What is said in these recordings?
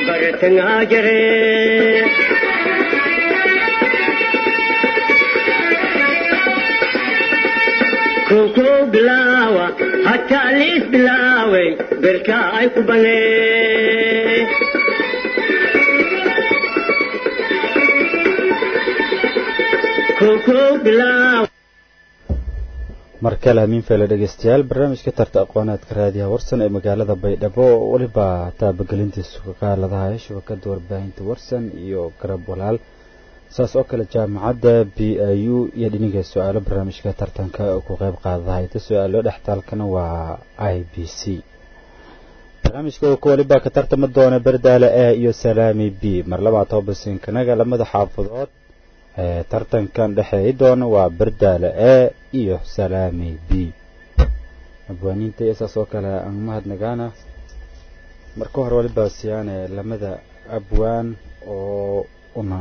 bartangaa jire koko bilaawa hataa liis bilaaway berka ay ku banee koko bilaawa mar kale hamiin feele dhegeystayaal barnaamijka tarta aqoonaadka raadiyaha warsan ee magaalada baydhabo weliba taabagelintiisu ka qaaladahay shabakada warbaahinta warsan iyo garab walaal saas oo kale jaamacadda b i u iyo dhiniga su-aalo barnaamijka tartanka ku qeyb qaadadahay ta su-aalo dhextaalkana waa i b c barnaamijka ku waliba ka tartama doona berdaale a iyo salaami b mar labaad toobasinkanaga lamada xaafadood ee tartankan dhexeey doona waa berdaale a iyo salaami b abwaaniinta iyo saas oo kale aan mahadnagaana marka hore waliba siyaane lamada abwaan oo una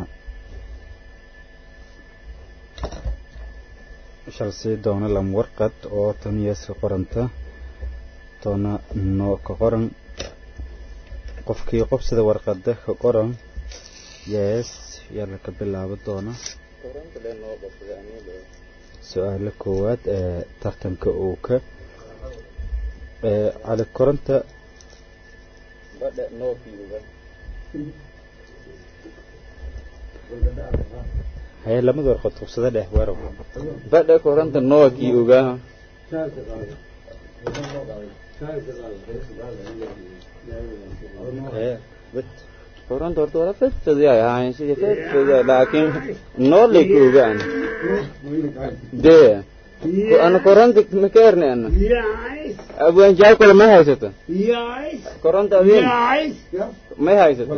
shalsii doona lam warqad oo taniyaska qoranta toona noo ka qoran qofkii qobsida warqada ka qoran yes yalla ka bilaabo doona su-aalo koowaad ee tartanka uu ka cali koronta haye lamada warqad qobsada dheh weerow badha koranta nookii ogaa koranta horta wala fedfedyaay ahayn sidii fedfedyaay laakiin noolay ka ogaan dee ana koranta makeerne ana abwaan jaakole may haysato koranta adin may haysato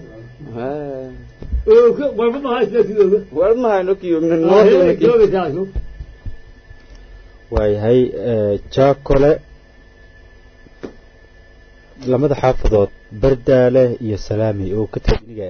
walma hayno kiyoogna noolay waayahay jaakole lamada xaafadood bardaale iyo salaami oo ka tagniga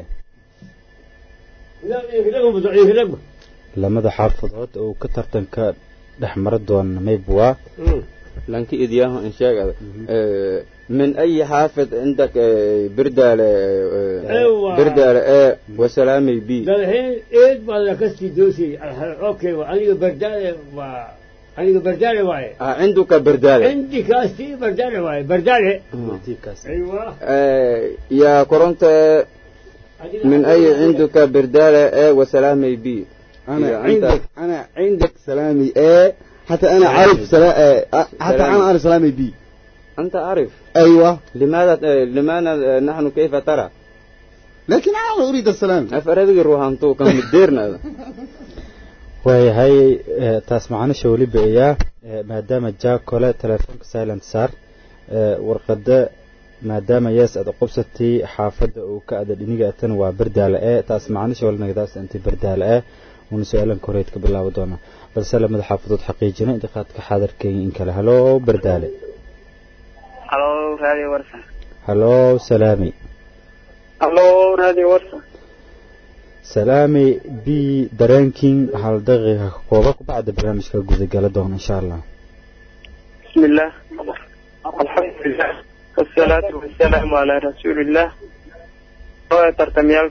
lamada xaafadood oo ka tartanka dhex mara doona maybwa lanki idyaho in sheegada من أي حافظ عندك بردالة بردالة A وسلامي B الحين ايد ولا كستي دوسي اوكي انا بردالة و انا بردالة واي عندك بردالة عندي كاستي بردالة واي بردالة ايوه آه يا كورنت من أي عندك بردالة A وسلامي B أنا عندك أنا عندك سلامي A حتى أنا عارف سلا... حتى أنا عارف سلامي B أنت عارف أيوة لماذا لماذا نحن كيف ترى لكن أنا أريد السلام أفرادك الروحانتو كان مديرنا waayahay taas macanisha weliba iyaa maadaama jaakole telefoonka silent saar warqada maadaama yees aad qobsatay xaafadda uu ka ada dhiniga atan waa bardaale e taas macanisha walinagadaas inti bardaale e una su-aalan koreyd ka bilaabo doona balse lamada xaafadood xaqiijina intiqaadka xaadarkeenya in kale halo bardaale halo radio warsa halo salaami halo radio warsa salaami b dareenkin hal daqiiqa ka kooba ku bacda barnaamijka gudagala doona insha allah بسم الله الحمد لله والصلاة والسلام على رسول الله tartamyaal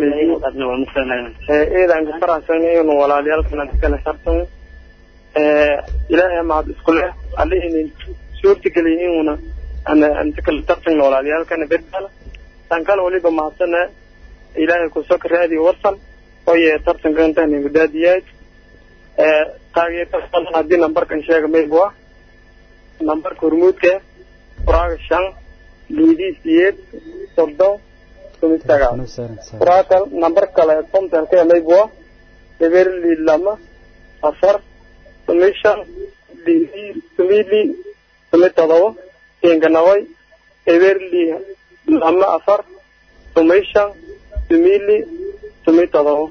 ciidanka faraxsan inuu walaalayaalkana kala shartan ilaahay mahad isku leh allihinin suurtagelin inuuna anta kala tartan walaalayaalkana bedala tan kale waliba mahadsana ilaahay kusoka raadi warsan oye tartanka intaan gudaadiyaad taageerta haddii nambarkan sheega maybuwa nambarka hormuudka furaaga shan liidii siyeed soddon furaaka nambar kale kontonka maybuwa eberli lama afar tumi shan liidii tumili tumi todoba kinganaway eberli lama afar tumi shan tumili tumi todoba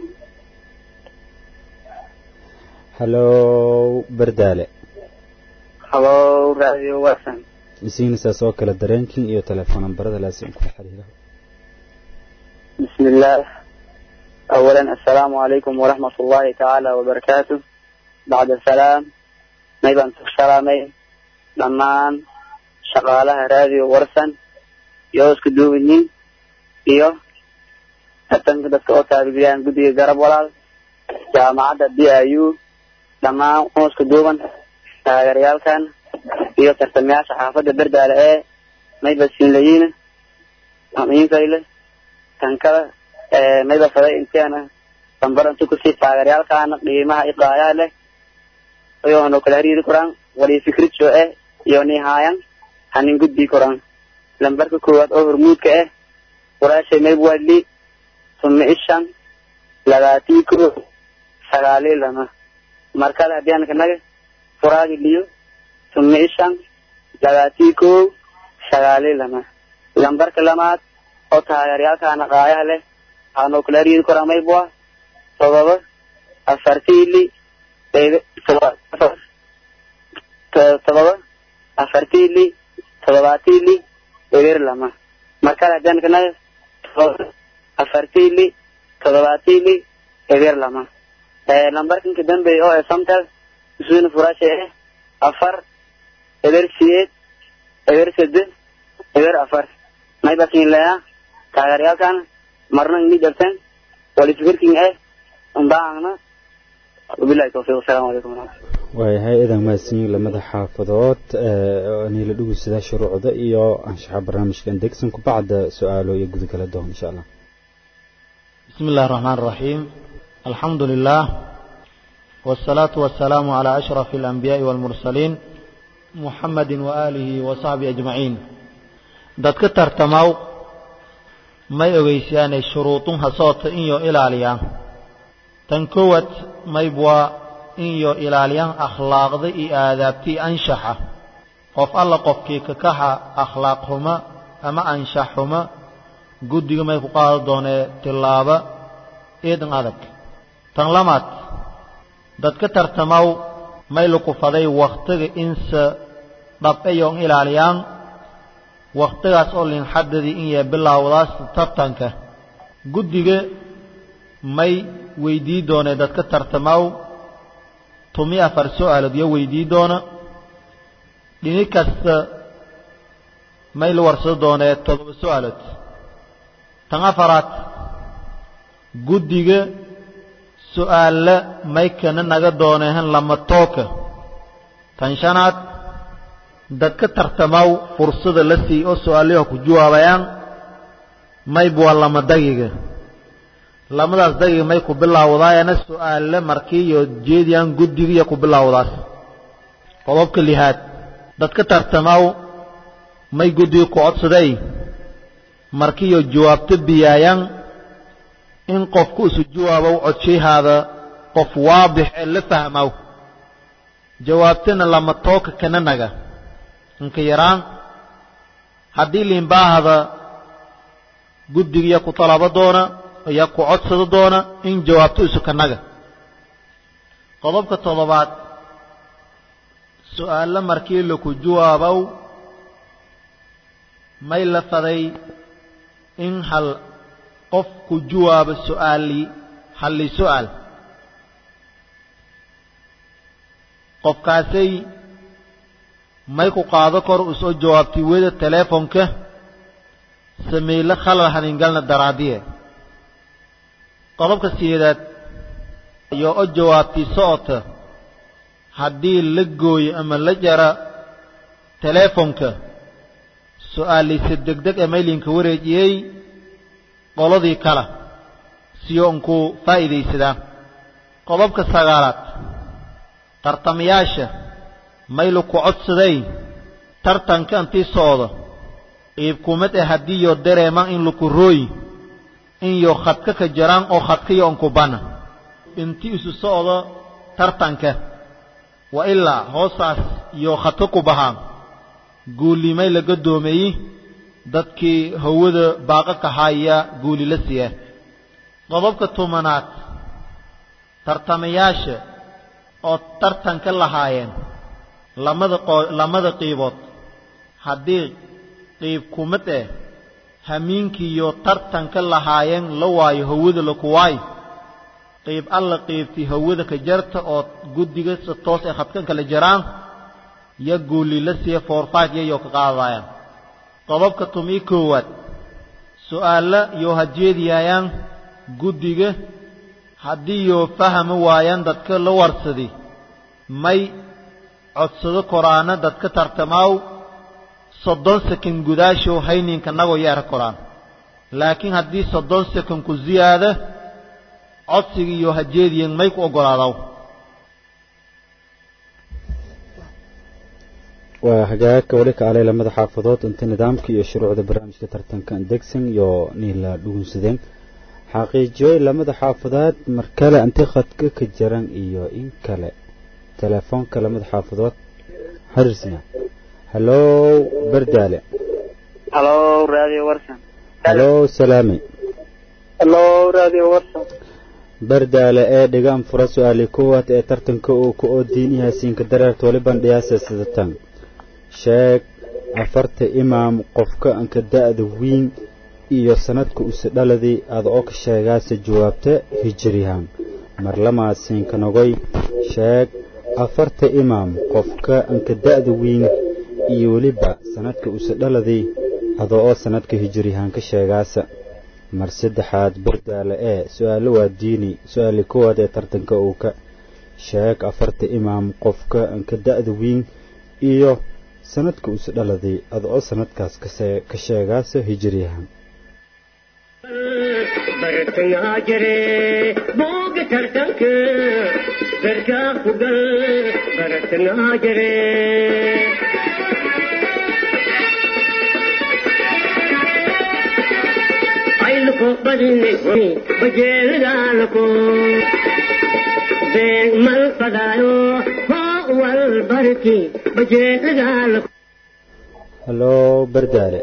halo bardaale halo radio wasan isiina saas oo kale dareenkin iyo telefoon nambarada laasim kula xiriira بسم الله أولا السلام عليكم ورحمة الله تعالى وبركاته بعد السلام نيبان سلامي لمان شغالها راديو ورسن يوسك دوبني iyo tartanka dadka oo taabigeliyaan guddiga garab walaal jaamacadda b i u dhammaan unuska duuban taageerayaalkan iyo tartamayaasha xaafadda berdaale ee mayba siinlayiina miinkayle tankada mayba faday inteena sambarantu kusii taageerayaalkaana qiimaha iqaayaa leh iyoonu kala hariiri koraan wali fikrijo eh iyo nihaayan hanin gudbii koraan lambarka koowaad oo hormuudka ah walaashay mayb wadli tuma ishan labaatii ko sagaalii lama markale haddii aan kanaga furaagi liyo tuma ishan labaatii ko sagaalii lama lambarka lamaad oo taageeryaalkaana qaayaha leh waxaanu kala hariiri koraan maybwa todoba afartiili todoba afartiili todobaatiili eber lama markale haddaan kanaga todoba afartiili todobaatiili eber lama lambarkanka dambeeya oo ee samtel isuuna furaasha eh afar eber siyeed eber sede eber afar maybakin leya taageeryaalkan marna ini jabteen wali fikirkin eh umbaangna wabilahi tawfiiq asalaamu calaykum waraxmatullah waayahay idan mahadsanyiin lamada xaafadood niila dhugusada shuruucda iyo anshaxa barnaamijkan degsan kubacda su-aalo iyo gudagala doon insha allah بسم الله الرحمن الرحيم الحمد لله والصلاة والسلام على أشرف الأنبياء والمرسلين محمد وآله وصحبه أجمعين dadka tartamaw may ogeysiyaanay shuruudunha soota inyo ilaaliya tan koowaad maybwaa inyo ilaaliyaan akhlaaqda iyo aadaabtii anshaxa qof alla qofkii kakaxa akhlaaq xuma ama anshax xuma guddiga may ku qaado doonee tillaaba eedan adag tan lamaad dadka tartamaw may lukufaday wakhtiga inse dhabeyoon ilaaliyaan wakhtigaas oo linxadadii in yee bilaawdaas tartanka guddiga may weydii doonee dadka tartamaw tumi afar su-aalood iyo weydii doona dhini kasta may la warsado doonee toddoba su-aalood tan afaraad guddiga su-aalla may kana naga dooneehan lama tooka tan shanaad dadka tartamaw fursada la siiy oo su-aalaha ku jawaabayaan mayb waa lama dagiga lamadaas dagiga may ku bilaawdaayana su-aale markii iyo jeediyaan guddiga iyo ku bilaawdaas qodobka lihaad dadka tartamaw may guddiga ku codsaday markiiyo jawaabto biyaayaan in qofku isu jawaabow codshahaada qof waadix ee la fahmow jawaabtana lama tooka kana naga inka yaraan haddii liinbaahada guddigiya ku talabo doona iyo ku codsado doona in jawaabto isu kanaga qodobka toddobaad su-aalo markii laku jawaabow may la faday in hal qof ku jawaabo su-aali halli su-aal qofkaasay may ku qaado kor u soo jawaabtay weda teleefonka sameyle khalal haningalna daraadiye qodobka sideedaad iyo o jawaabtay socota haddii la gooyo ama la jara teleefonka su-aalaysa degdeg ee maylinka wareejiyey qoladii kale siyo unku faa'iidaysadaa qodobka sagaalaad tartamayaasha maylu ku codsaday tartanka intii socda qiibkumad ee haddiiyo dareemaan in laku rooy inyo khadka ka jaraan oo khadkayo unku bana intii isu socdo tartanka wa ilaa hoosaas iyo khadka ku bahaan guulimay laga doomeeyey dadkii hawada baaqa kahaaya guuli la siiya qodobka tobanaad tartamayaasha oo tartanka lahaayeen lamada lamada qiibood haddii qiib kumad eh hamiinkiiyo tartanka lahaayeen la waayo hawada laku waayo qiib alla qiibtii hawada ka jarta oo guddiga si toos ay khadkan kala jaraan yo guuli la siiya foorfaaj yayoo ka qaadayaan qodobka tumii koowaad su'aalla yoo hajeediyayaan guddiga haddii yoo fahmi waayaan dadka la warsadi may codsado koraana dadka tartamaaw soddon sekan gudaashow hayninka nagoo yeera koraan laakiin haddii soddon sekan ku ziyaada codsiga iyo hajeediyan may ku oggolaadaw waa hagaagka weli ka alay lamada xaafadood inta nidaamka iyo shuruucda barnaamijka tartanka degsan iyo niila dhugunsadeen xaqiijiyoy lamada xaafadood mar kale inti khadka ka jaran iyo in kale telefoonka lamada xaafadood xariirsna hallow bardaale halo radio warsan hallow salaami halo radio warsan bardaale ee dhigaan fura su-aali koowaad ee tartanka uu ku oo diinyahaasiinka dareerta waliban dhiyaasa sidatan sheeg afarta imaam qofka anka da-da wiin iyo sanadka use dhaladii ada oo ka sheegaase jawaabta hijirihan marlamaasiinka nogoy sheeg afarta imaam qofka anka da-da wiin iyo weliba sanadka use dhaladii ada oo sanadka hijirihan ka sheegaasa mar saddexaad bardaale ee su-aalo waa diini su-aali koowaad ee tartanka uu ka sheeg afarta imaam qofka anka da-da wiin iyo sanadka use dhaladay ada oo sanadkaas ka sheegaasa hijiriyahan bartangaa jire booga tartanka garkaa ku gal bartangaa jire ayluko badini bajeelgaalako beeg mal fadaayo hoo wal barki bajeelgaalako hallow bardaale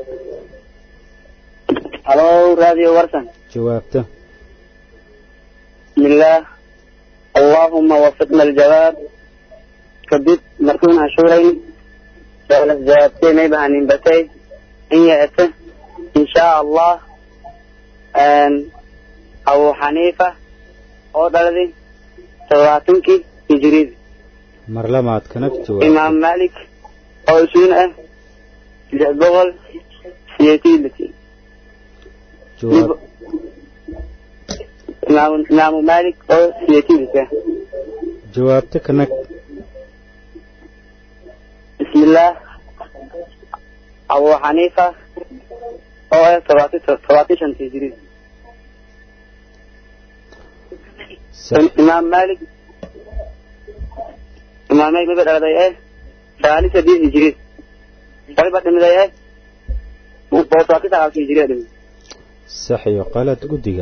halo radio warsan jawaabta بسم الله اللهم وفقنا الجواب كدب مركون عشورين سؤال جوابتين يبقى عن بتي إن يأته إن شاء الله أن أبو حنيفة أو دلدي سواتنكي هجريد marlamaad kanag jawaab إمام مالك أو سنة جبغل سيتيلتي jawaab إمام إمام مالك أو سيتيلتي jawaabta kanag بسم الله أبو حنيفة أو سبعتي شنتي هجريد sax إمام مالك إمام مالك مبدأ لدي إيه ثالثة دي هجريد طيب بعد من إيه بوطاقي تعالى هجريد sax iyo qalad guddiga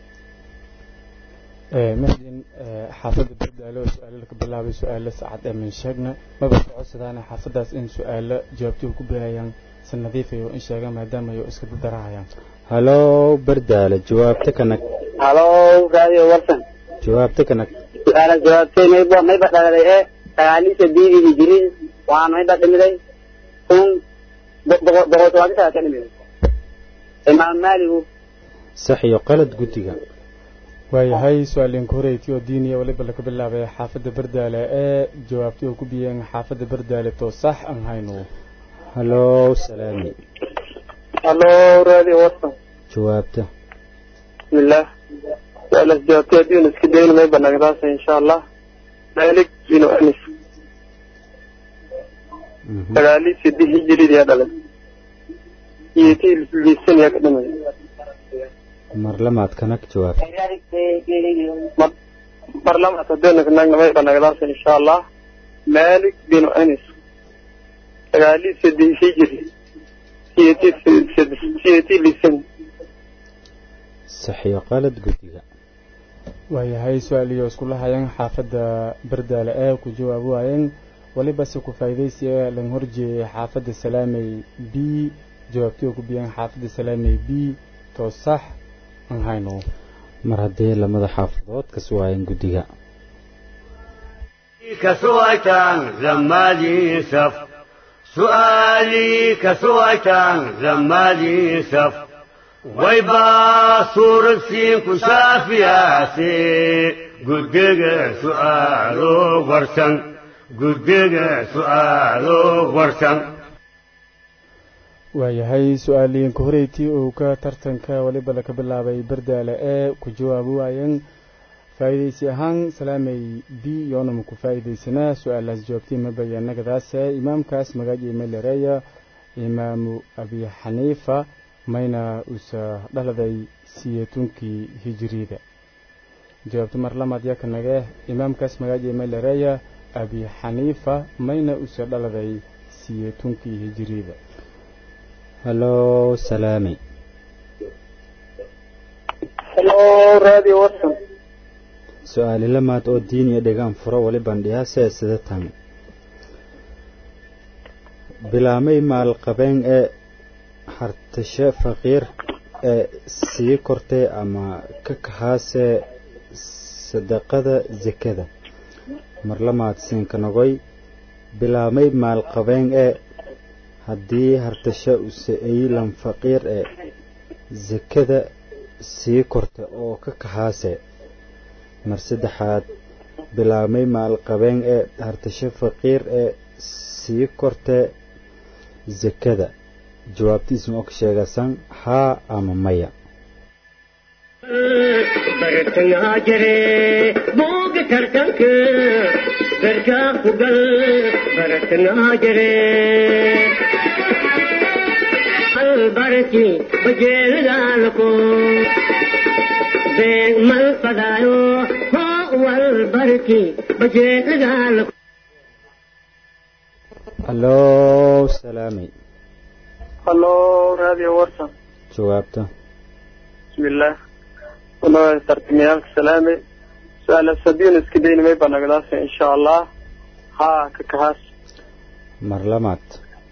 mahadin xaafadda bardaalo su-aalo ka bilaabay su-aalo saacad ee min sheegna maba socodsadaan xaafadaas in su-aalo jawaabtooda ku bixayaan si nadiif iyo in sheegaan maadaama ay iska dadarahayaan hallow bardaale jawaabta kanag هلو راديو ورسن jawaabta kanag أنا جوابتي ميبا ميبا لدي إيه ثالثة دي هجريد وأنا ميبا دمدي ثم بوطاقي تعالى كلمة إمام مالك sax iyo qalad guddiga waayahay su-aalinka horeyti oo diiniya waliba laga bilaabay xaafadda bardaale ee jawaabtii oo ku biyeen xaafadda bardaale to sax aan hayno hallow salaami halo radio warsan jawaabta بسم الله سؤال جوابتي دي نسكي دين ما يبقى نقداسة إن شاء الله مالك بن أنس Mhm. تغالي سيدي هجري دي هذا يتي لسن يقدم marlamaad kanag jawaab برلمان تدينك نقنا ما يبقى نقداسة إن شاء الله مالك بن أنس تغالي سيدي هجري يتي سيدي لسن sax iyo qalad guddiga waayahay su-aaliyo iskula hayeen xaafadda bardaale ee ku jawaab waayeen waliba se ku faa'iidaysiya lan horjeeyay xaafadda salaamey b jawaabtii oo ku biyeen xaafadda salaamey b to sax aan hayno mar haddii lamada xaafadood ka suwaayeen guddiga كسويتان زمالي سف سؤالي كسويتان زمالي سف ويبا صور السين كشافياتي قدق سؤالو ورسن قدق سؤالو ورسن waayahay su-aaliyiinka horeytii uu ka tartanka weliba laka bilaabay bardaale ee ku jawaabi waayeen faa'iidaysi ahaan salaamay b yoonama ku faa'iidaysanaa su-aalaas jawaabtii ma bayanagadaase imaamkaas magaaji melereya imaamu abi xaniifa mayna usa dhaladay siyeetunkii hijiriida jawaabta mar lamaad yaka nage imaamkaas magaaji melereya abi xaniifa mayna usa dhaladay siyeetunkii hijiriida halo salaami halo radio watson su-aali lamaad oo diin iyo dhegaan furo wali bandhiyaase sida tan bilaamay maalqabeen ee hartashe faqiir ee sii kortay ama ka kahaasee sadaqada sekada mar lamaad siinka nogoy bilaamay maalqabeen ee haddii hartashe use aylan faqiir ee sekada sii korta oo ka kahaase mar saddexaad bilaabmay maalqabeen ee hartasho faqiir ee sii kortee sekada jawaabtiisma og sheegasan haa ama maya bartangaa jire booga tartanka garkaa ku gal bartangaa jire albarki bajeelidaalko beeg mal fadaayo hoo walbarki bajeelidaalko halo salaami halo radio watson jawaabta bismillah uno tartamiyaalka salaame su-aala sadiin iska daynimay banagdaasa insha allah haa ka kahaas mar lamaad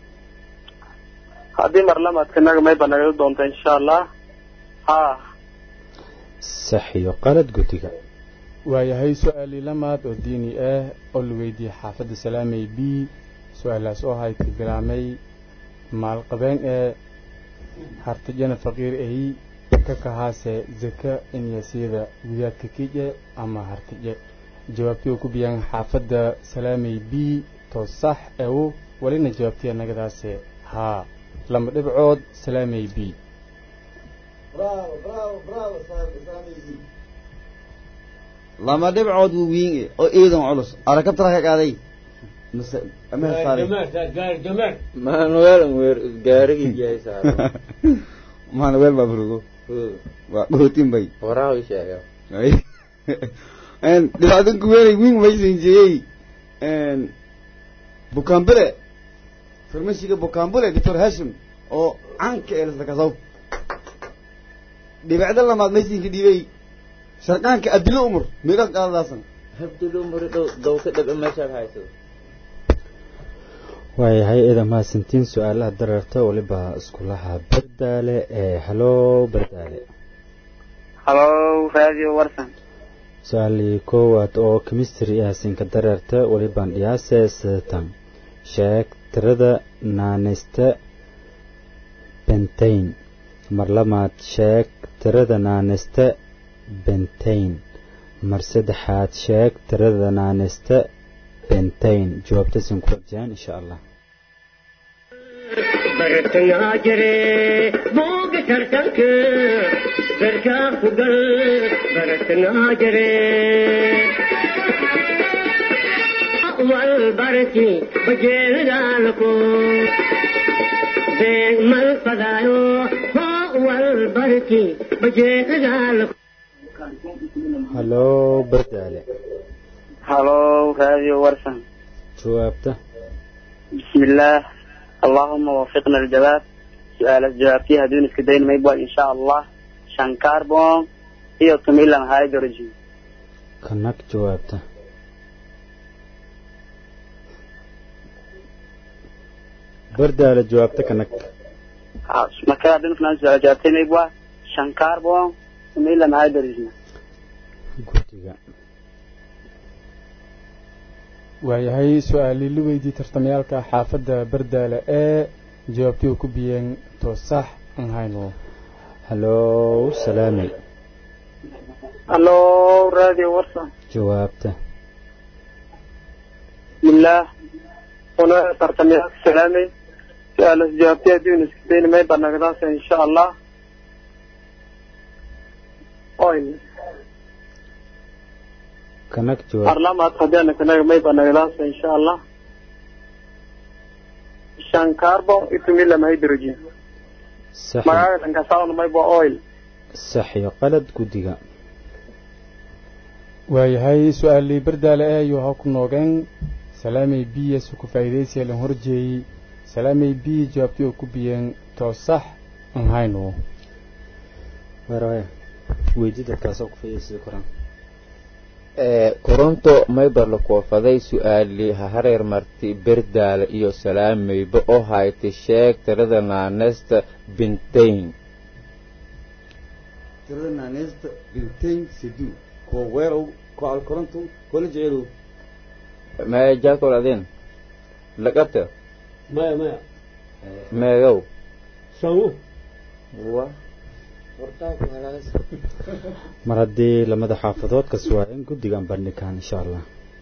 haddii mar lamaadka naga may banagdo doonta insha allah haa sax iyo qalad guddiga waayahay su-aalii lamaad oo diini ah oo la weydiiyey xaafadda salaamey b su-aalaas oo hayka bilaamay maalqabeen ee hartajana faqiir ay ka kahaase zaka inyasiyada gudaadka kije ama hartaje jawaabtii uu ku biyaan xaafadda salaamey b to sax ew walina jawaabtii annagadaase haa lama dhibcood salaamey b lama dhibcood wuu wiinge oo iidan culus arakabtara ka qaaday mase ama saaray manuel weer gaarigii yahay saaro manuel baa furugo waa dhootin bay waraa ii sheega dhibaadan kuweenay wiin maysanjiyey bukaambule farmashiga bukaambule doctor hashim oo caanka ee lasakasaw dhibacda lamaad maysinka dhiibay sharqaanka abdilo umar meeqaad qaadadaasan habdilo umar dhow dow ka dhabe meeshaad hayso waayahay idan mahadsantiin su-aalaha dararta weliba iskulaha bardaale ee halo bardaale halo radio warsan su-aalii koowaad oo chemistry ah sinka dareerta welibaan dhiyaase sidatan sheeg tirada naanaysta bentain mar lamaad sheeg tirada naanaysta bentain mar saddexaad sheeg tirada naanaysta bentain jawaabtasin ku rajaan insha allah bartangaa jire booga tartanka garkaa ku gal bartangaa jire walbarki bajeelidaalko beeg mal fadaayo hoo walbarki bajeelidaalko halo bardaale halo radio warsan jawaabta بسم الله اللهم وفقنا الجواب سؤال الجواب فيها دون اسكدين ما يبغى إن شاء الله شان كاربون هي تميلا هيدروجين kanag jawaabta bardaale jawaabta kanag ما كان دون كنا سؤال الجواب ما يبغى شان كاربون تميلا هيدروجين guddiga waayahay su-aalii la weydii tartamayaalka xaafadda bardaale ee jawaabtii uu ku biyeen to sax aan hayno halo salaami halo radio warsan jawaabta بسم الله هنا ترتميات سلامي su-aalas jawaabtay haddii iska dayna may banagdaasa insha allah oil kanag jawaab parlamaad haddii kanaga may banagdaasa insha allah shan carbon itumilam hydrogen sax magaaga tankasaawna mayba oil sax iyo qalad guddiga waayahay su-aalii bardaale ah ayuu ha ku noogeen salaamay b su ku faa'iidaysiya lan horjeeyey salaamay b jawaabtii oo ku biyeen too sax an hayno weeraya weydida kaasoo ku faa'iidaysada koraan koronto maybar la koofaday su-aali ha hareer marti berdaale iyo salaamayba oo haytay sheeg tirada naanesta bintayn tirada naaneysta bintayn sidu kuwa weerow kuwa alkorantum kuwa la jecelow maya jaakol adin laqabta maya maya meegow shangu wa mar haddii lamada xaafadood ka suwaayeen guddigan bandhigaan insha allah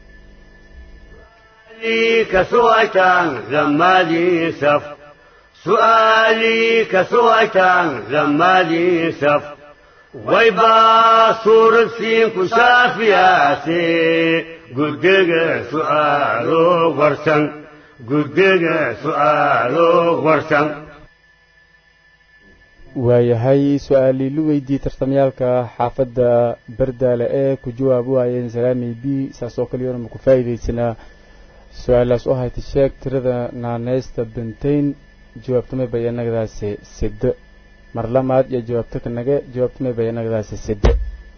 سؤالي كسويتان زمالي سف سؤالي كسويتان زمالي سف ويبا صور سين كشافياسي قدق سؤالو ورسن قدق سؤالو ورسن waayahay su-aalii lu weydiiyey tartamyaalka xaafadda bardaale ee ku jawaab waayeen salaamay b saas oo kaliyoona ma ku faa'iidaysanaa su-aalaas oo hayta sheeg tirada naaneysta bintayn jawaabtamay bayanagdaasi side mar lamaad iyo jawaabta kanage jawaabtamay bayanagdaasi side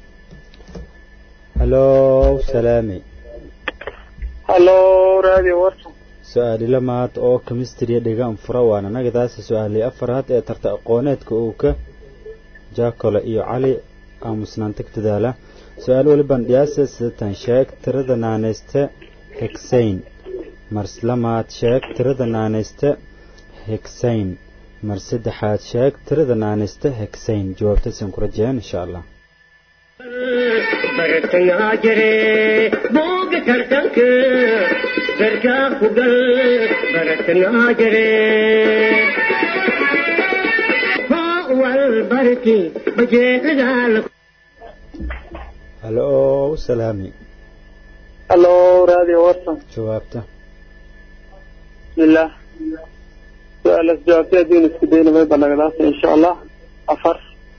hallow salaami hallo radio warsan su-aali lamaad oo kemistriya dhigaan fura waana nagadaasi su-aalii afaraad ee tarta aqooneedka uu ka jaakole iyo cali aamusnaanta ku dadaala su-aal waliban dhiyaasa sidatan sheeg tirada naaneysta hegsayn mar lamaad sheeg tirada naaneysta hegsayn mar saddexaad sheeg tirada naaneysta hegsayn jawaabtasan ku rajayaan insha allah bartangaa jire booga tartanka garkaa ku gal bartangaa jire hoo wal barki bajeecadaala hallow salaami hallo radio warsan jawaabta bismillah su-aalas jawaabtay haddii iska dayna may banagdaasa insha allah afar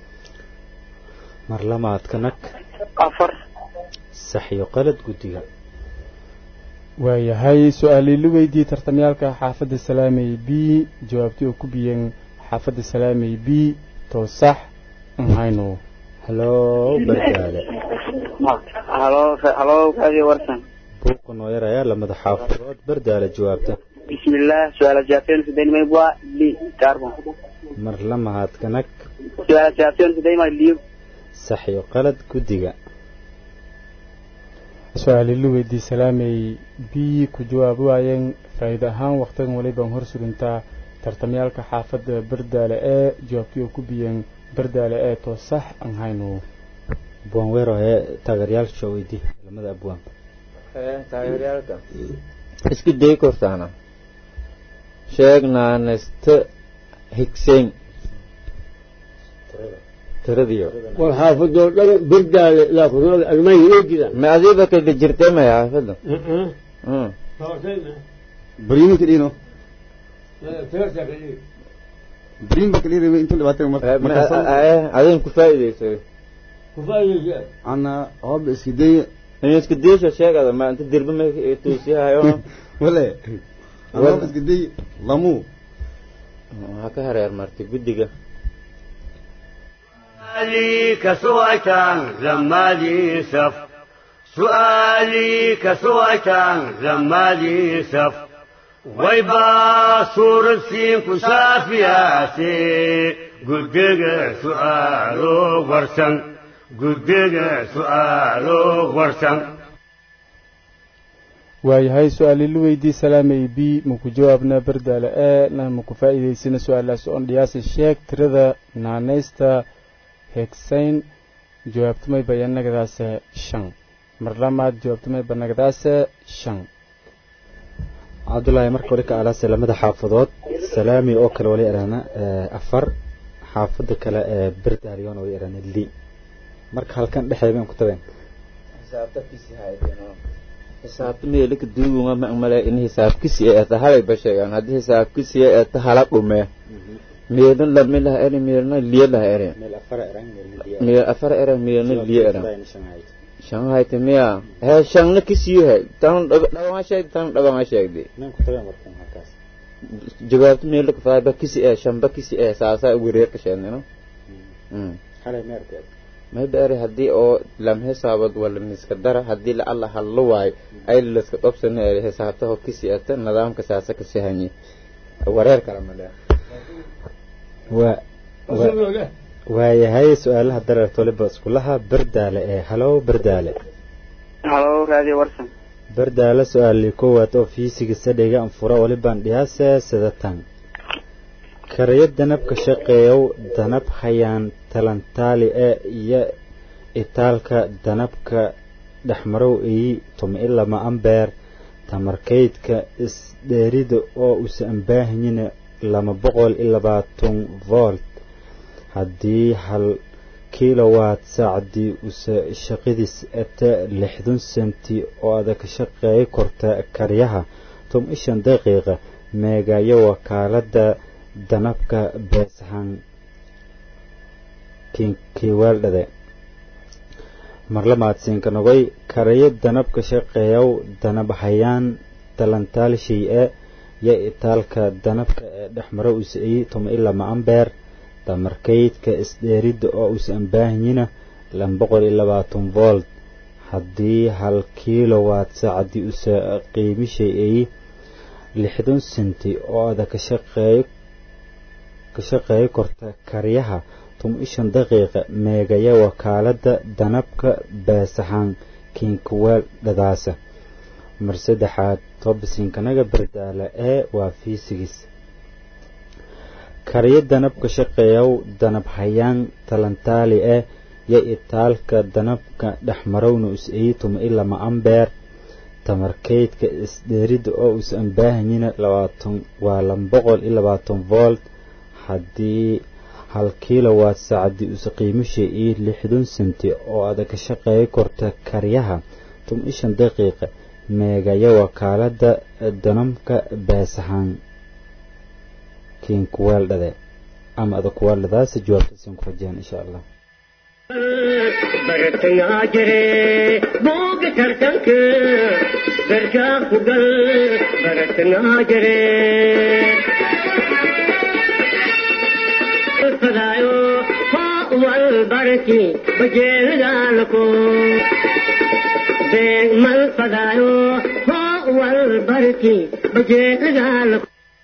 mar lamaad kanag afar sax iyo qalad guddiga waayahay su-aalii lu weydiiyey tartamyaalka xaafadda salaamay b jawaabtii oo ku biyeen xaafadda salaamay b too sax an hayno hallow bardaale halo halo radio warsan buuqa noo yarayaa lamada xaafadood bardaale jawaabta bismillah su-aala jawaabteen sidayn maybwa li carbon mar lamaad kanag su-aala jawaabteen sidayn ma liyo sax iyo qalad guddiga su-aalii lu weydiiyey salaamay b ku jawaab waayeen faa'iide ahaan waqtigan walibaan hor surintaa tartamyaalka xaafadda bardaale ee jawaabtii oo ku biyeen bardaale ee too sax an hayno buwan weero ee taageeryaasha weydii lamada abwaan taageeryaalka isku day kortaana sheeg naanesta higsayn tiradiyo war xaafadoo dhan birdaale ilaa kunool almahi oo jiraan ma adiiba kada jirtay maya xaafadda bariimi ka dhino bariim ba ka dhiri intu dhibaatay markasan adin ku faa'iidaysay kufaayeysa ana hooba iska daya in isku daysha sheegada ma inta dirba ma tuusiyahayo wale ana hooba iska day lamu ha ka hareer martay guddiga سؤالي كسويتان زمالي سف سؤالي كسويتان زمالي سف ويبا صور سين كشافياسي قدق سؤالو ورسن قدق سؤالو ورسن waayahay su-aalii lu weydiiyey salaamay b maku jawaabna bardaale ee na maku faa'iidaysana su-aalaas oon dhiyaasa sheeg tirada naaneysta hegsayn jawaabtamay bayanagadaase shan mar lamaad jawaabtamay banagadaase shan cabdullaahi marka hore ka alaase lamada xaafadood salaami oo kale wali erana afar xaafada kale ee berdaaliyon wali erana li marka halkan dhexeeda aan ku tabeen xisaabta meelika duugunga ma male in xisaabkisi ee tahalay ba sheegaan haddii xisaabkisi ee tahala dhume meelna lami laha eri meelna liye laha eri meel afar era meelna liye era shan hayte miya he shanna kisiyahay tan dhagama sheegdi tan dhagama sheegdi jawaabta meelika faaba kisi ee shanba kisi ee saasaa wareerka sheednino may beere haddii oo lam xisaabad wala miska dara haddii la alla hallo waayo ay laska qabsana eri xisaabtaho kisi ata nidaamka saasa ka sahanyi wareer kala ma leh waayahay su-aalaha dareerta waliba iskulaha berdaale ee halow berdaale halo raadiyo warsan berdaale su-aalii koowaad oo fiisiga sadhiga anfura walibaan dhiyaase sidatan karayo danabka shaqeeyow danab hayaan talantaali ee iyo itaalka danabka dhexmarow iyi tuma ilama ambeer tamarkaydka isdheerida oo usa ambaahanyina lama boqol iyo labaatan volt haddii hal kilowatt saacdii usa shaqadiis ata lixdan senti oo ada ka shaqeey korta karyaha tom ishan daqiiqa meegayo wakaalada danabka beesahan kiwaaldhade marlamaadsiinka nogoy karayo danabka shaqeeyow danab hayaan talantaalshay e yo itaalka danabka ee dhexmaro usa-iyi toma ilama ambeer damarkaydka isdheeridda oo usa ambaahanyina lan boqol iyo labaatan volt haddii hal kilowatt saacadii usa qiimishay eyi lixdan senti oo ada ka shaqeeyo ka shaqeeyo korta karyaha tuma ishan daqiiqa meegaya wakaalada danabka beesahaan kiinkuweel dhadaasa mar saddexaad tobisinkanaga berdaala ee waa fiisigis karyo danabka shaqeeyow danab hayaan talantaali eh yo itaalka danabka dhexmarowna us-eyi tuma ilama ambeer tamarkaydka isdheeridda oo us ambaahanyina labaatan waa lan boqol iyo labaatan volt haddii hal kilowatt saacadii usa qiimisha iyo lixdan senti oo ada ka shaqeeyo korta karyaha tuma ishan daqiiqa meegaya wakaalada danamka beesahaan kiinkuweeldhade ama ada kuweeldhadaasa jawaabtasiin ku rajeen insha allah bartangaa jire booga tartanka darkaa ku gal bartangaa jire fadaayo hoo wal barki bajeelgaalko beeg mal fadaayo hoo wal barki bajeelgaalko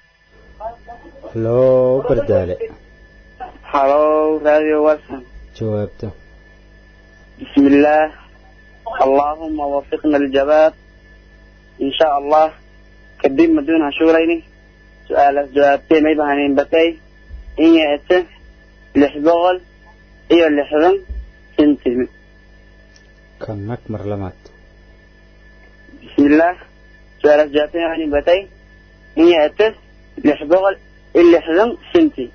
loo bardaale halo raadiyo warsan jawaabta بسم الله اللهم وفقنا الجواب إن شاء الله كدين مدون هشوريني سؤال جوابتي ما يبهنين بتي إن يأتي لحبغل إيو لحظن سنتي kanag mar lamaad بسم الله سؤال جوابتي ما يبهنين بتي إن يأتي لحبغل اللحظن سنتي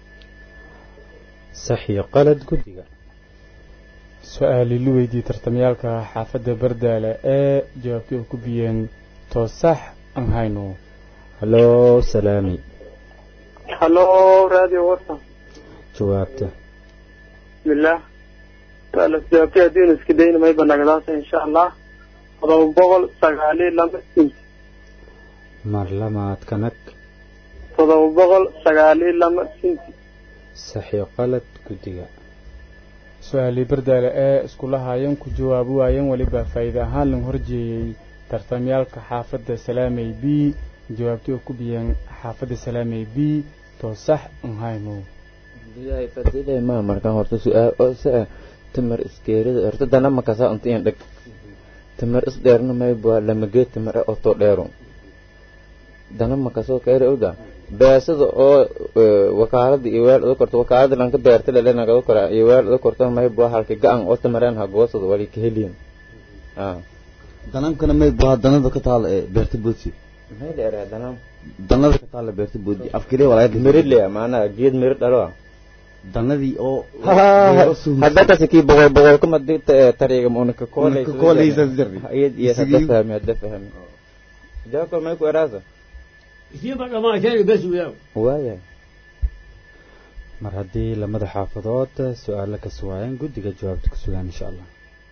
sax iyo qalad guddiga su-aali lu weydiiyey tartamyaalka xaafadda bardaale ee jawaabtii oo ku biyeen toosax aan hayno haloo salaami halo radio warsan jawaabta bismillah su'aala jawaabtay haddiinu iska dayna mayba nagadaasa insha allah todoba boqol sagaaliyo laba inch mar lamaad kanag todoba boqol sagaaliyo laba inch sax iyo qalad guddiga su-aalii bardaale ee iskula haayeen ku jawaabi waayeen weliba faa'iide ahaan lagu horjeeyey tartamyaalka xaafadda salaamey b jawaabtii oo ku biyeen xaafadda salaamey b toosax aan hayno biyahay fadilay ma markaan horta su-aal oo saa tamar iskeerida horta dana makasa unta in dhag tamar is dheerna may bua lamageed tamar oto dheero dana makasoo keere oda beesada oo wakaalada iyo weel uda korto wakaalada lanka beerta lelenagada kora iyo weel uda korto may bua halka ga-an oo tamareen hagoosada wali ka heliyin danamkana may buhaa danada ka taala ee beerta boodsi meel era danam danada ka taala beerta boodi afkiree walaayad miridle maanaa geed mirid dhalo danadii oo haddakasi kii boqol boqol kuma tariga ma unaka Unaka kooleysa jirri. iyad iyo hadda Isigii- fahmi hadda fahmi jaakol may ku eraasa isiiba dhamaasheen bes weyaa waayahay mar haddii lamada xaafadood su-aalo ka suwaayeen guddiga jawaabta ku sugaan insha allah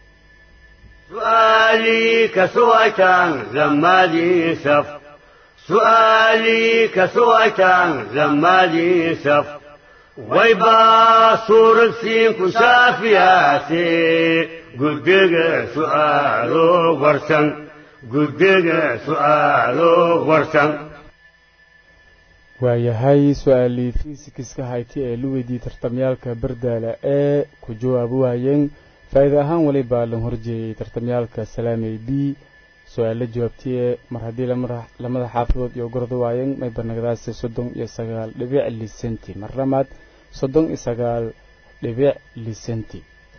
سؤالي كسويتان لما لي سف سؤالي كسويتان لما لي سف ويبا صور سين كشافياتي قدق سؤالو ورسن قدق سؤالو ورسن waayahay su-aalii fiisikiska hayti ee la weydiiyey tartamyaalka bardaala ee ku jawaabi waayeen faa'iida ahaan weliba lan horjeeyey tartamyaalka salaamey b su-aalo jawaabtiye mar haddii lamada- lamada xaafadood iyo gorda waayeen may banagdaasi soddon iyo sagaal dhibic lisenti mar lamaad soddon iyo sagaal dhibic lisenti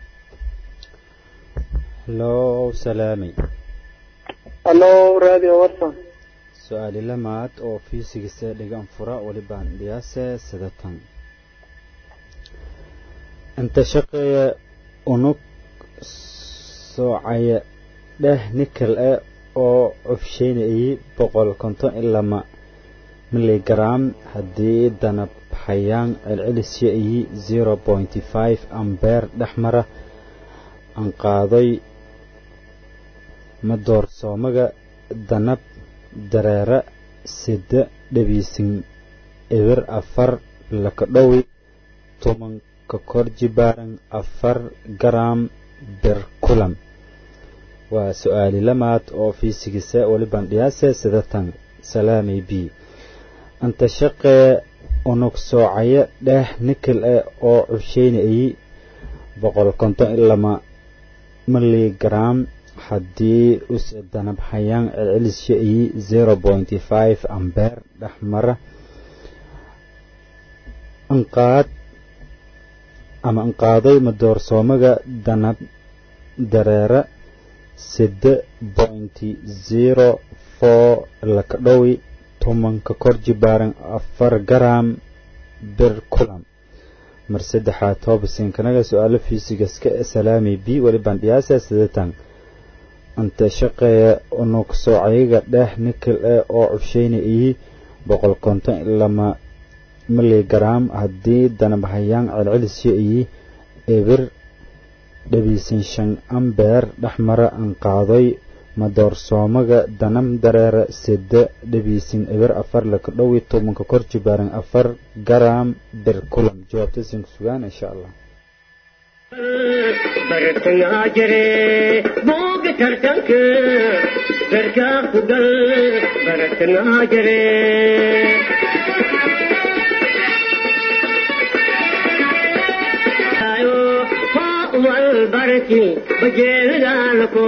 loo salaamay hallo radio warsan su-aali lamaad oo fiisigisa dhigan fura welibaan dhiyaase sidatan inta shaqeeya unug soocaya dheh nikel eh oo cufsheynayay boqol konton iyo lama miligram haddii danab xayaan celcelisya iyo zero pointy five ambeer dhex mara aan qaaday madoorsoomaga danab dareere sida dhabiisin eber afar lakadhowi tobanka kor jibaaran afar garam berkulam waa su-aali lamaad oo fiisigisa weliban dhiyaase sidatan salaamay b anta shaqee unug soocaya dheh nikel eh oo cusheynayay boqol konton iyo lama miligram haddii use danab xayaan celcelisya iyo zero pointy five ambeer dhexmara anqaad ama anqaaday madoorsoomaga danab dareere sida pointy zero four lakadhowi tobanka kor jibaaran afar garam bir kulam mar saddexaad toobasinkanaga su-aalo fiisigaska ee salaami b welibaan dhiyaasa sidatan anta shaqeeya unug soocayaga dheh nikel eh oo cusheynay iyo boqol konton iyo lama miligram haddii danabhayaan celcelisya iyo ebir dhabiisan shan ambeer dhexmara aan qaaday madoorsoomaga danam dareere sida dhabiisin ebir afar lakadhowi tobanka kor jibaaran afar garam bir kulam jawaabtasin ku sugaan insha allah bartangaa jire booga tartanka garkaa ku gal bartangaa jire walbarki bajeelidaalko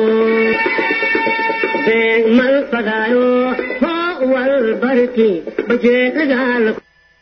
beeg mal fadaayo ho walbarki bajeelidaalko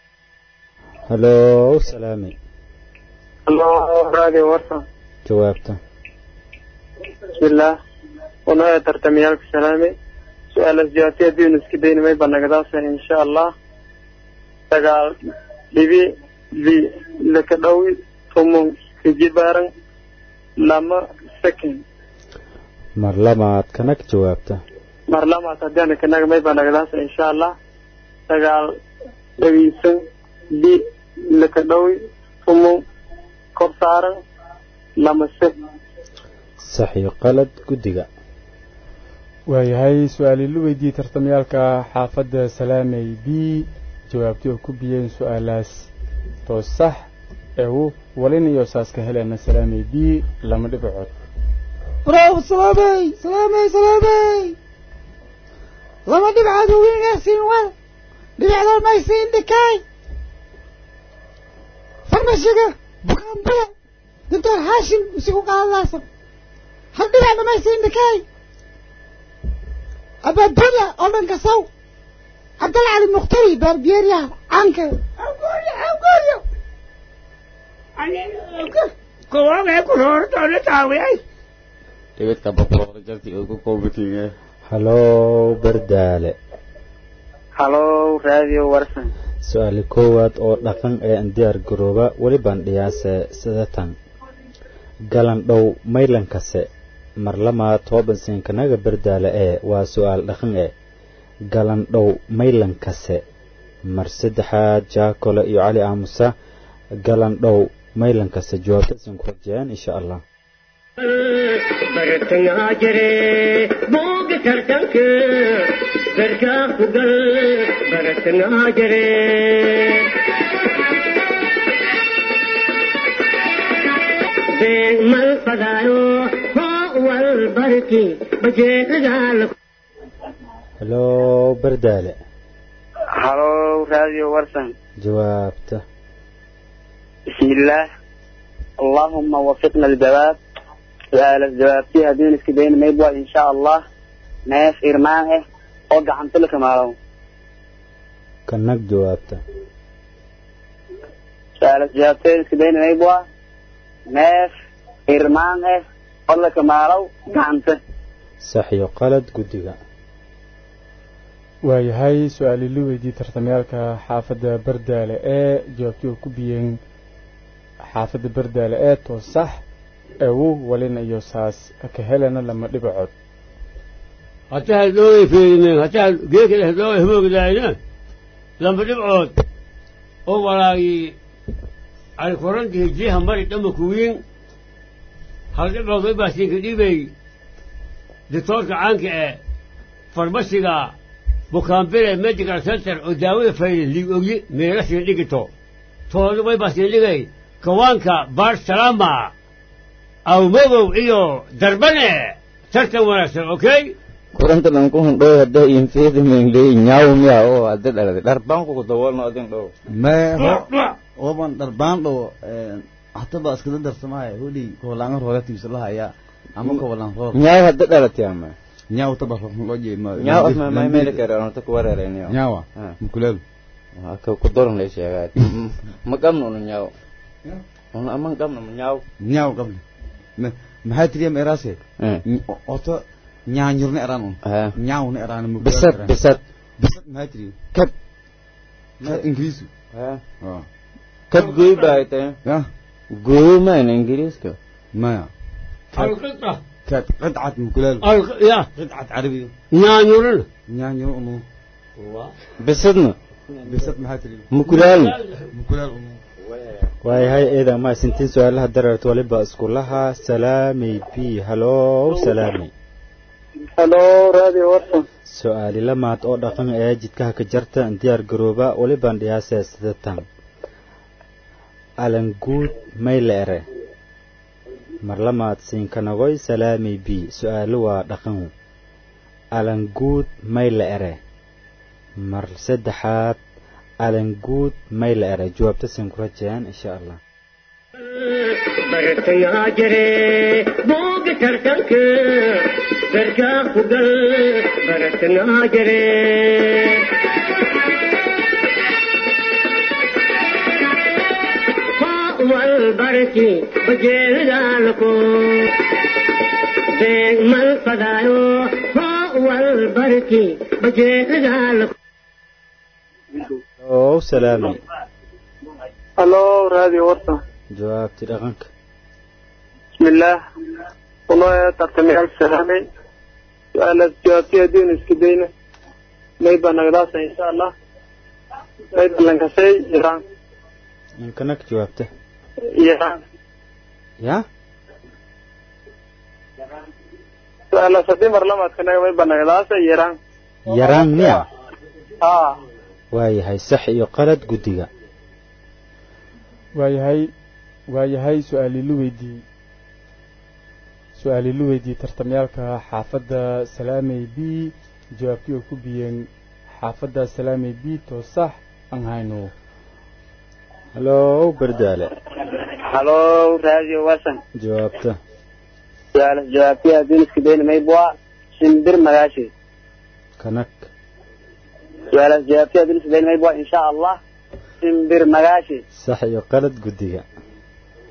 halo salaami hallo radio warsan jawaabta bismillaah wanaaya tartamiyaalka salaame su-aalas jawaabti haddiinu iska daynimay banagadaasa insha allah sagaal dhibi li laka dhowi tumon kajibaaran lama second mar lamaad kanag jawaabta mar lamaad haddiana kanaga may banagadaasa insha allah sagaal dhawiisan li laka dhowi tumon kor saaran lama sek sax iyo qalad guddiga waayahay su-aalii la weydiiyey tartamyaalka xaafadda salaamey b jawaabtii oo ku biyeen su-aalaas too sax ewu walin iyo saaska helena salaamey b lama dhibacood bravo salaamey salaamey salaamey lama dhibcaad ugingaasiin wal dhibicda maysiin dhikaay farmashiga bukaanbada doctor haashim isigu qaadalaasa hal dhibicda maysiin dhikaay abaabada oo dhan kasaw cabdal cali mukhtari baarbiyeeryaha caanka awgooryo kuwaga ku roortoona taawiyay dhibidka boqoroor jarti oo ku koobitinge halo bardaale halow raadiyo warsan su-aali koowaad oo dhaqan ee aan diyaar garooba welibaan dhiyaase sidatan galandhow maylankase marlamaad hoobansiinkanaga bardaale ee waa su-aal dhaqan e galandhow maylankase mar saddexaad jaakole iyo cali aamusa galandhow maylankase jawaabtasin ku rajeyaan insha allah bartangaa jire booga tartanka garkaa ku gal bartangaa jire beeg mal fadaayo hoo wal barki bajeedaal helo bardaale halow raadiyo warsan jawaabta بسم الله اللهم وفقنا الجواب سؤال الجواب فيها دون اسكبين ما يبغى إن شاء الله ناس إرمانه وقع عن تلك مالو kanag jawaabta سؤال الجواب فيها اسكبين ما يبغى ناس إرمانه ولا مالو قعنته sax iyo qalad guddiga waayahay su-aali la weydiiyey tartamyaalka xaafadda bardaale ee jawaabtii oo ku biyeen xaafadda bardaale ee too sax ewu walina iyo saas ka helana lama dhibacood hataa hadhoogay feerimeen hataa geekada hadhoogay hamoogdaayna lamba dhibcood oo walaagii alkorantii jiha mari dhama kuwiin hal dhibcood way baasiinka dhibay dictoorka caanka ee farmasiga bukaanbile medical center oo daawada fayda liig ogyi meelasiin dhigito tooda way baasiin dhigay kawaanka bar salama awmagow iyo darbane tartan wanaagsan okay kuranta dhan ku hundhow hadda infeeda mengley nyaaw miya oo hadda dhalade dharbaanku ku daboolno adin dhow me oban dharbaan dhow hata ba iskada darsamaya huli koolaanga rooga tiibsalahayaa ama koolan roor nyaaw hadda dhalatay ama nyaaw taba loo jeema nyaaw asma may meel kare on ta ku wareerayniyo nyaawa mukuleel ka ku doran lay sheegay ma qabno no nyaaw on aman qabno nyaaw nyaaw qabli maxaa tiriya meeraase oto nyaanyurna eraan un nyaawna eraan bisad bisad bisad maxaa tiriya kad kad ingiriisu kad gooy baaytay ya gooy maan ingiriiska maya القطة كانت قطعة مكلال الق... يا قطعة عربية نانيورنا نانيور أنو bisadna بسات محاتري mukulaalna مكلال أنو waayahay eedan ma sintiin su-aalaha dareerta waliba iskulaha salaamay b halow salaamay halo raadiyo warsan su-aali lamaad oo dhaqan ee jidkaha ka jarta diyaar garooba walibaan dhiyaasee sidatan alanguud mayle ere mar lamaad siinkanagoy salaamay b su-aalo waa dhaqan alanguud mayle ere mar saddexaad alanguud mayle ere jawaabta siin ku rajayaan insha allah bartangaa jire booga tartanka garkaa ku gal bartangaa jire wal barki bajeedaalko beeg mal fadaayo wal barki bajeedaalko ow salaamay halo raadiyo warsan jawaabti dhaqanka بسم الله والله ترتمي ألف سلامي سؤال جوابتي دين اسكدينة ما يبقى نقداسة إن شاء الله ما يبقى لنكسي إيران inkanak jawaabta إيران ya سؤال سدي مرلمة كنا ما يبقى نقداسة إيران yaraan miya آه waayahay sax iyo qalad guddiga waayahay waayahay su-aali la weydiiyey su-aali la weydiiyey tartamyaalka xaafadda salaamey b jawaabtii oo ku biyeen xaafadda salaamey b too sax aan hayno halow bardaale halo raadiyo wasan jawaabta su-aal jawaabtay haddii iskidayna maybua shimbir magaashi kanak su-aalaas jawaabtay haddii iskidayna maybua insha allah shimbir magaashi sax iyo qalad guddiga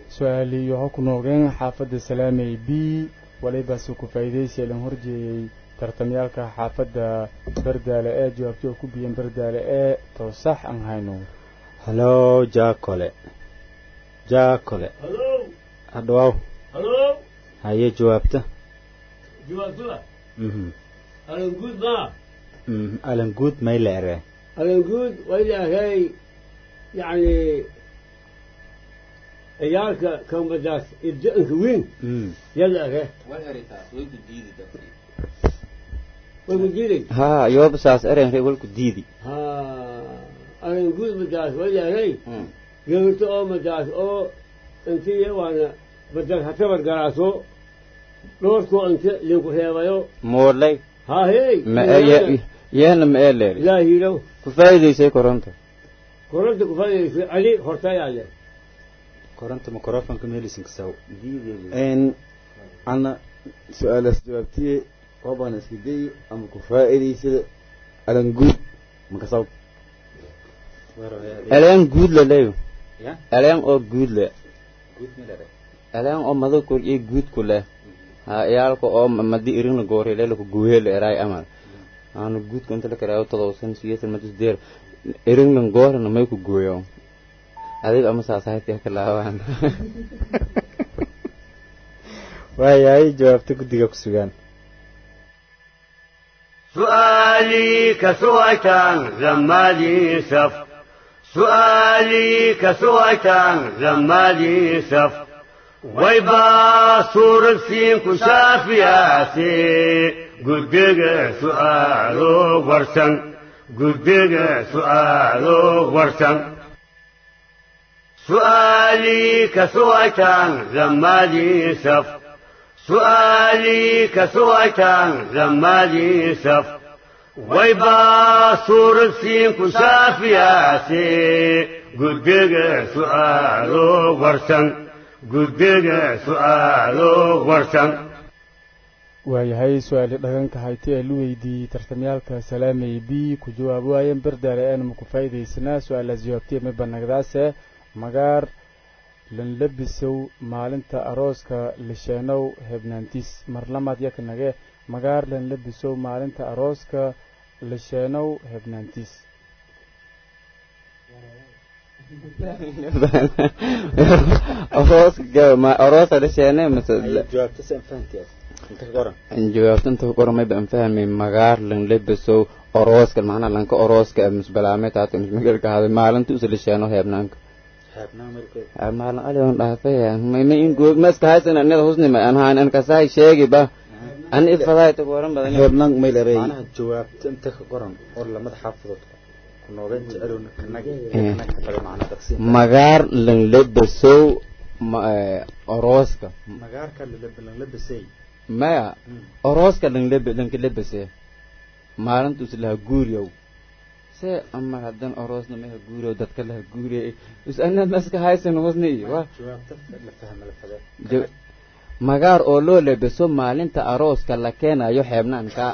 su-aali waxaa ku noogeen xaafadda salaamey b walibaase ku faa'iidaysi lan horjeeyey tartamyaalka xaafadda bardaale ee jawaabtii oo ku biyan bardaale ee to sax aan hayno halo jaakole jaakole halo hadhawaaw halo haye jawaabta jawaabtuba mhm alanguud maa mhm alanguud may la ere alanguud waa ilaahay yacni ciyaalka kambadaas ibda-anka weyn mhm yalla ere way ku diiday haa yooba saas eren re walku diidi ha alanguud madaas waa ilaahay gabarto oo madaas oo intii waana madaas hatabar garaaso dhoorkoo inta linku reebayo moodlay ha hey ma yeena ma ee leeri ilaa hiilow ku faa'iidaysay koronta koronta ku fadhiyaysay cali hortayaa leh koronta microfonka meelisin kasaw n ana su-aalaas jawaabtiye waabaan iska day ama ku faa'iidaysada alanguud makasaw eleen guud le leyo ya eleen oo guud le guud may la ere eleen oo mado kul iyo guud ku leh ha iyaalka oo madi irin la goore le ku guuhe le eraay amal aanu guudka inta la karaayo todobsan siyeetan madis deer irin lan goorana may ku gooyo adiga ama saasaayadka ka laabaan waayahay jawaabta guddiga ku sugaan سؤالي كسويتان زمالي سف سؤالي كسويتان زمالي سف ويبا صور السين كشافياتي قدق سؤالو ورسن قدق سؤالو ورسن سؤالي كسويتان زمالي سف سؤالي كسويتان زمالي سف ويبا صور السين كشافياتي قدق سؤالو ورسن قدق سؤالو ورسن waayahay su-aali dhaganka hayti ee lu weydiiyey tartamyaalka salaamay b ku jawaab waayeen bardaale aanama ku faa'iidaysanaa su-aalaas jawaabtiya mibanagdaase magaar lanlabisow maalinta arooska lisheenow hebnaantis marlamaad yakanage magaar lanlabisow maalinta arooska lisheenow hebnaantis aroosa dhasheene mase jawaabta san fahantiyaas inta ka qoran jawaabta inta ku qoran mayba an fahmay magaar lan lebesow orooska macnaha lanka orooska misbalaame taata mismagelka haday maalinta usa lisheeno heebnaanka xeebnaa markeed maalin alion dhaafay ma in goog ma iska haysan anada husni ma an haan an kasaay sheegi ba an ifadaay ta goran badan heebnaan may larey macnaha jawaabta inta ka qoran oo lamada xaafadood ku nooga jecelowna kanag Eh. kanag xafada macnaha taqsiim magaar lan lebesow ma- eh, orooska magaarka lan labasay maya orooska lan lebe lanka lebese maalinta us laha guuriyow se ama hadan oroosna maha guuriyow dadka laha guuriyay is anad maska haysan husni wa jawaabta la fahma la fade Jo- magaar oo loo lebeso maalinta arooska la keenayo xeebnaanka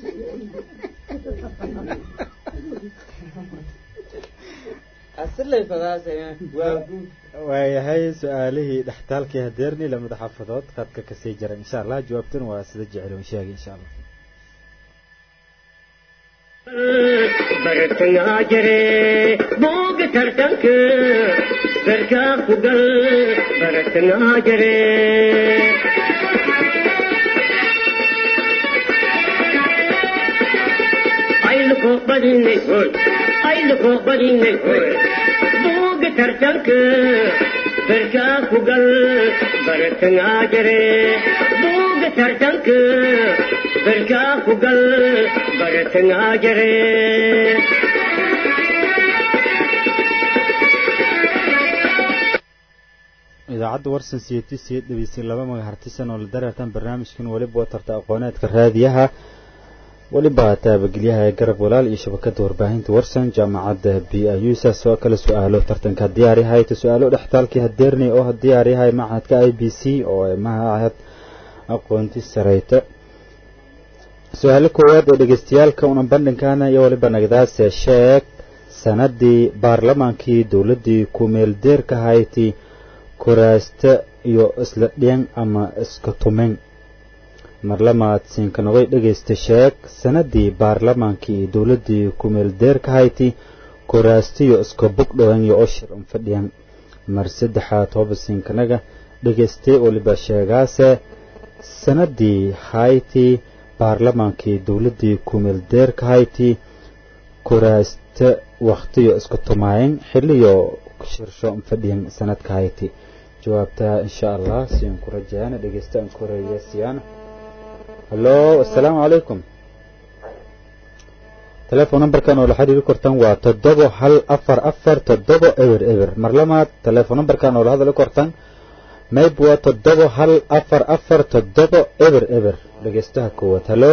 waayahay su-aalihii dhextaalkii hadeerni lamada xaafadood qadka kasii jaran insha allah jawaabtuna waa sida jecel sheegay insha allah bartangaa jire booga tartanka garkaa ku gal bartangaa jire ayluko badinay hoy ayluko badinay hoy booga tartanka garkaa ku gal bartangaa jire booga tartanka garkaa ku gal bartangaa jire idaacadda warsan siyeti siyed dhegeysin laba magac hartisan oo la dareertan barnaamijkan weliba watarta aqooneedka raadiyaha weliba taabagelyaha ee garab walaal iyo shabakada warbaahinta warsan jaamacadda b i u saas oo kale su-aalo tartanka diyaaryahay ta su-aalo dhextaalkii hadeernay oo diyaaryahay machadka i b c oo mahad aqoonti sareyta su-aalo koowaad ee dhegeystayaalka una bandhinkana iyo weliba nagdaase sheeg sanadii baarlamaankii dowladii ku-meeldeerka hayti kuraasta iyo isla dhiyan ama iska tumin marlamaad siinkanogay dhegaysta sheeg sanadii baarlamaankii iyo dowladii kumeel deerka hayti kuraastiyo iska bugdhowan iyo oshir un fadhiyan mar saddexaad hooba siinkanaga dhegaystay weliba sheegaase sanadii hayti baarlamaankii dowladii kumeel deerka hayti kuraasta waktiyo isku tumaayeen xiliyo shirsho un fadhiyan sanadka hayti jawaabta insha allah siin ku rajayaan dhegeystaan koreya siyaan hallo assalaamu calaykum telefoon numberkan oo la xiriiri kortaan waa toddobo hal afar afar toddobo eber eber mar lamaad telefoon numberkan oo la hadali kortaan mayb waa toddobo hal afar afar toddobo eber eber dhegeystaha koowaad hallo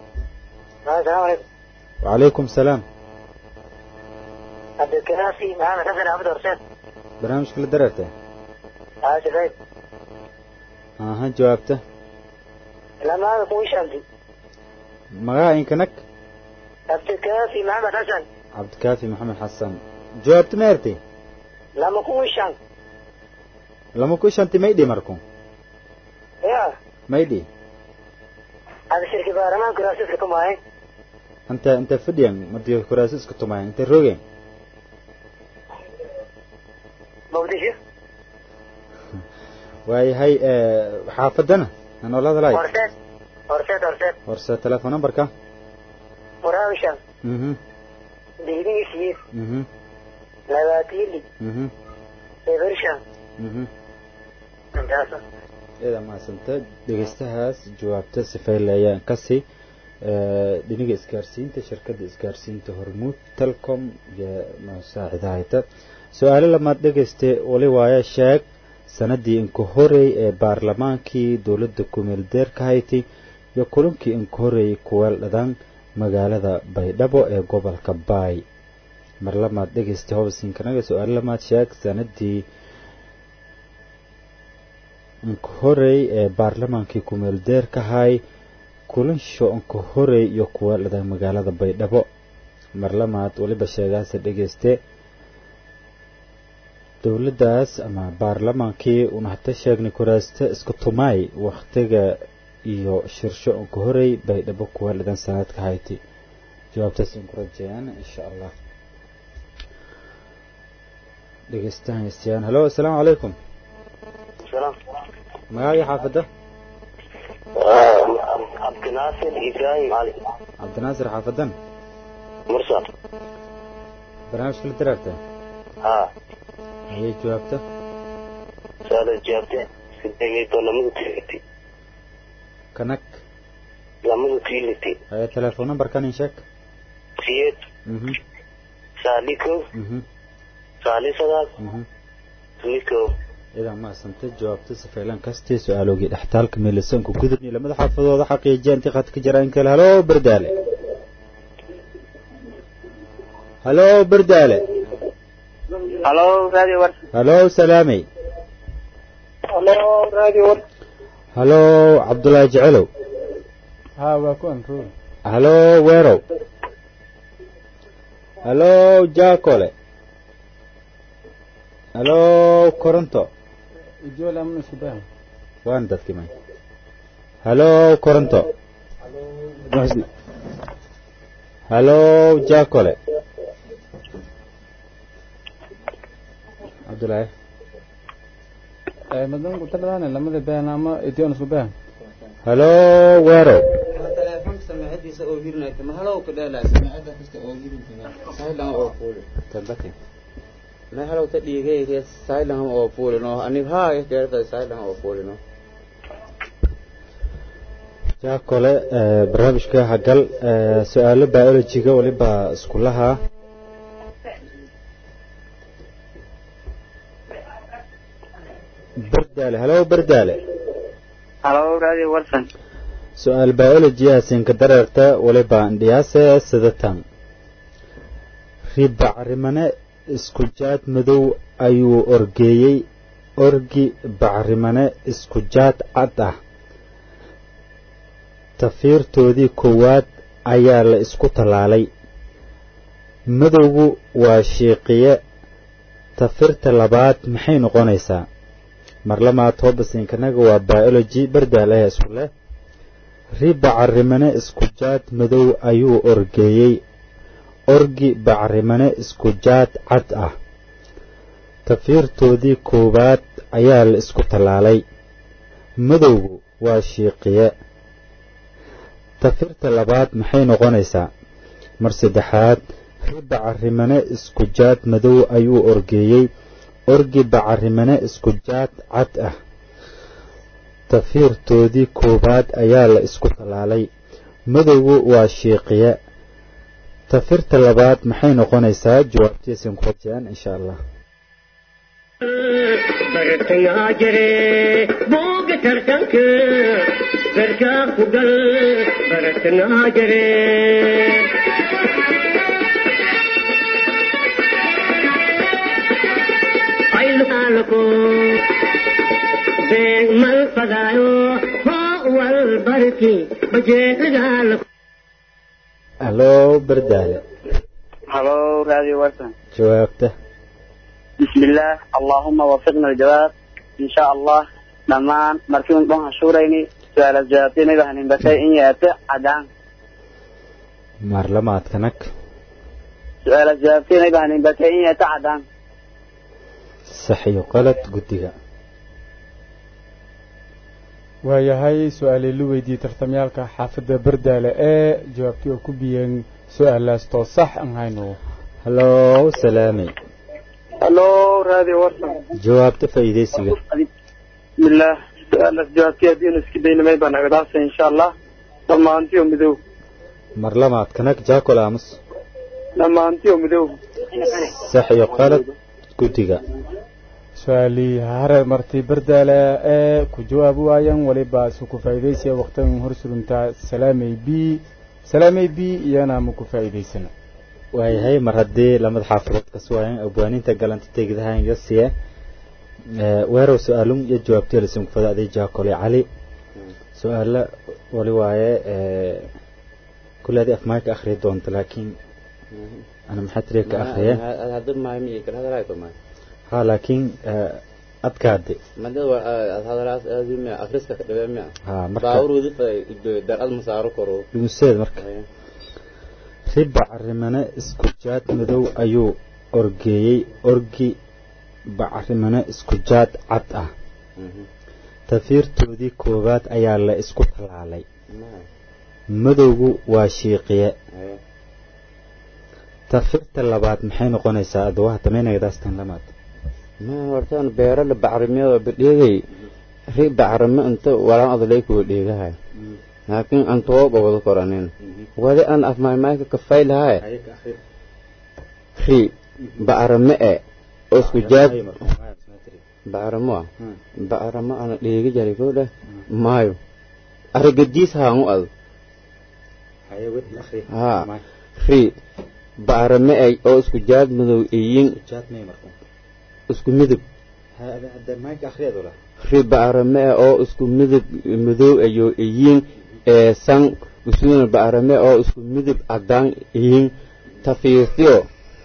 wacalaykum salaam cabdilkanaasi maxamed xasan axmed horseed barnaamijka la dareertay haa shaqeyd aha jawaabta lamaada kuwii shanti magaca inkanak cabdilkanaasi maxamed xasan cabdikaafi maxamed xasan jawaabta ma ertay lama kuwii shan lama ku shanti maydhi marku ya maydhi ada shirki baarlamaanka raasiska kumaaye anta inta fadhiyan madiyo kuraasi isku tumayan inta rogen muqdisho waayahay xaafadana anoola hadalay horseed horseed horseed horse telefoon numberka muraawi shan mhm biidigi siyeed mhm labaatiili mhm eber shan mhm intaasa ida mahadsanta dhegeystahaas jawaabta sifeyle ayaan kasi dhiniga isgaarsiinta shirkadda isgaarsiinta hormuud telcom iyo masaacidahayta su-aalo lamaad dhegeyste wali waaye sheeg sanadii inka horey ee baarlamaankii dowladda kumeel deerka hayti iyo kulankii inka horeeyey kuweel dhadaan magaalada baydhabo ee gobolka baay mar lamaad dhegeysta hobsinkanaga su-aalo lamaad sheeg sanadii inka horey ee baarlamaankii kumeel deerka hay kulansho inka horey iyo kuweel dhadaan magaalada baydhabo mar lamaad waliba sheegaasa dhegeyste dowladdaas ama baarlamaankii una hata sheegnay kuraasta isku tumaay waktiga iyo shirsho unka horey baydhabo kuwa dhidan sanadka hayti jawaabtaas in ku rajeyaan insha allah dhegeystahan istiyaan hallo assalaamu calaykum salaam magacii xaafadda cabdinaasir ibraahim cali cabdinaasir xaafadan mursa barnaamijka la daraarta haa ayay jawaabta saada jaabte sideegeedo lamada tiiliti kanak lamada tiiliti haya telefoon numberkan in sheeg siyeed mhm saali kow mhm saali sagaal mhm tumi kow idan mahadsanta jawaabta safeelan kastii su-aalogii dhextaalka meelisanku gudubni lamada xaafadooda xaqiijiya intii khadka jiraan kale halo berdaale halo berdaale halo radio war halo salaamey halo radio war halo cabdullaahi jecelow haa waa kuwan roog halo weerow halo jaakole halo koronto ijool amna isku daa waan dadkii may halo koronto halo jaakole cabdullaahi madan ku taladaane lamada been ama idion isku been halo weerow telefoonka samecadiisa oo hirinaysa ma halow ka dheelaa samecada kasta oo hirintina sailan oo fuuli tambati ma halow ta dhiigay sailan oo fuulino anig haa keerta sailan oo fuulino jaakole barnaamijka hagal su-aalo biologiga waliba iskulaha berdaale halo berdaale halo radio warsan su-aal biology hasinka dareerta waliba ndhiyaase sidatan ribacarimane isku jaad madow ayuu orgeeyey orgi bacrimane isku jaad cad ah tafiirtoodii koowaad ayaa la isku tallaalay madowgu waa shiiqiye tafirta labaad maxay noqonaysaa mar lamaad hoobasinkanaga waa biology bardaalaha isku leh ri bacrimane isku jaad madow ayuu orgeeyey orgi bacrimane isku jaad cad ah tafiirtoodii koowaad ayaa la isku tallaalay madowgu waa shiiqiye tafirta labaad maxay noqonaysaa mar saddexaad ri bacarimane isku jaad madow ayuu orgeeyey orgi bacarimane isku jaad cad ah tafiirtoodii koowaad ayaa la isku tallaalay madowgu waa shiiqiye tafirta labaad maxay noqonaysaa jawaabtiisin ku rajayaan insha allah bartangaa jire booga tartanka garkaa ku gal bartangaa jire ayluaalko beeg mal fadaayo hoo wal barki bajeelagaalko haloo bardaale halo radio warsan jawaabta بسم الله اللهم وفقنا الجواب إن شاء الله دمان مركون بها شوريني سؤال الجوابين بهن بكي إن يأتي عدان maar lamaadkanak سؤال الجوابين بهن بكي إن يأتي عدان sax iyo qalad guddiga waayahay su-aalay la weydiiyey tartamyaalka xaafadda bardaale ee jawaabtii oo ku biyeen su-aalaas too sax aan hayno haloo salaamay halo radio warsan jawaabta faa'iidaysiga بسم الله سؤال جوابتي هدين اسكي بين ما يبان أقداسة إن شاء الله لما أنت يوم مدو mar lamaadkanak jaakol aamus لما أنت يوم مدو sax iyo qalad guddiga su-aalii hare martii bardaale ee ku jawaabi waayeen weliba isu ku faa'iidaysiya waqtigan hor suruntaa salaamay b salaamay b iyana ma ku faa'iidaysana waayahay mar haddii lamada xaafadood ka suwaayeen abwaaniinta galanta tegdahan iyo siye weerow su-aalun iyo jawaabtiya lasin kufada aday jaakole cali su-aala wali waaye kule adi afmaay ka akhriya doonta laakiin ana maxaa tiriya ka akhriya hadda maay mi kala hadalay ko maay ha laakiin adkaade madad waa aad hadalaas aadi mi akhriska ka dhabe mi ha marka baawruudi fa dar ad masaaro koro museed marka riba carimane isku jaad madow ayuu orgeeyey orgi bacarimane isku jaad cad ah tafiirtoodii koowaad ayaa la isku tallaalay madowgu waa shiiqiye tafirta labaad maxay noqonaysaa aduwaha tamaynagadaastan lamaad ma hortaan beero la bacrimiyada badheegay ri bacrimo inta walaan adalay kuwa dheegahay laakiin aan tooba wada koranin wadi aan afmaymayka kafay lahay ri bacrimo e oo isku jaab bacrimo ah bacrimo ana dheegi jaray koo dheh maayo aragadiis haangu ado ha ri bacrimo e oo isku jaad madow iyin isku midab ri bacrimo e oo isku midab madow ayo iyin ee san usuna bacrimo oo isku midab cadaan iyin tafiirtiyo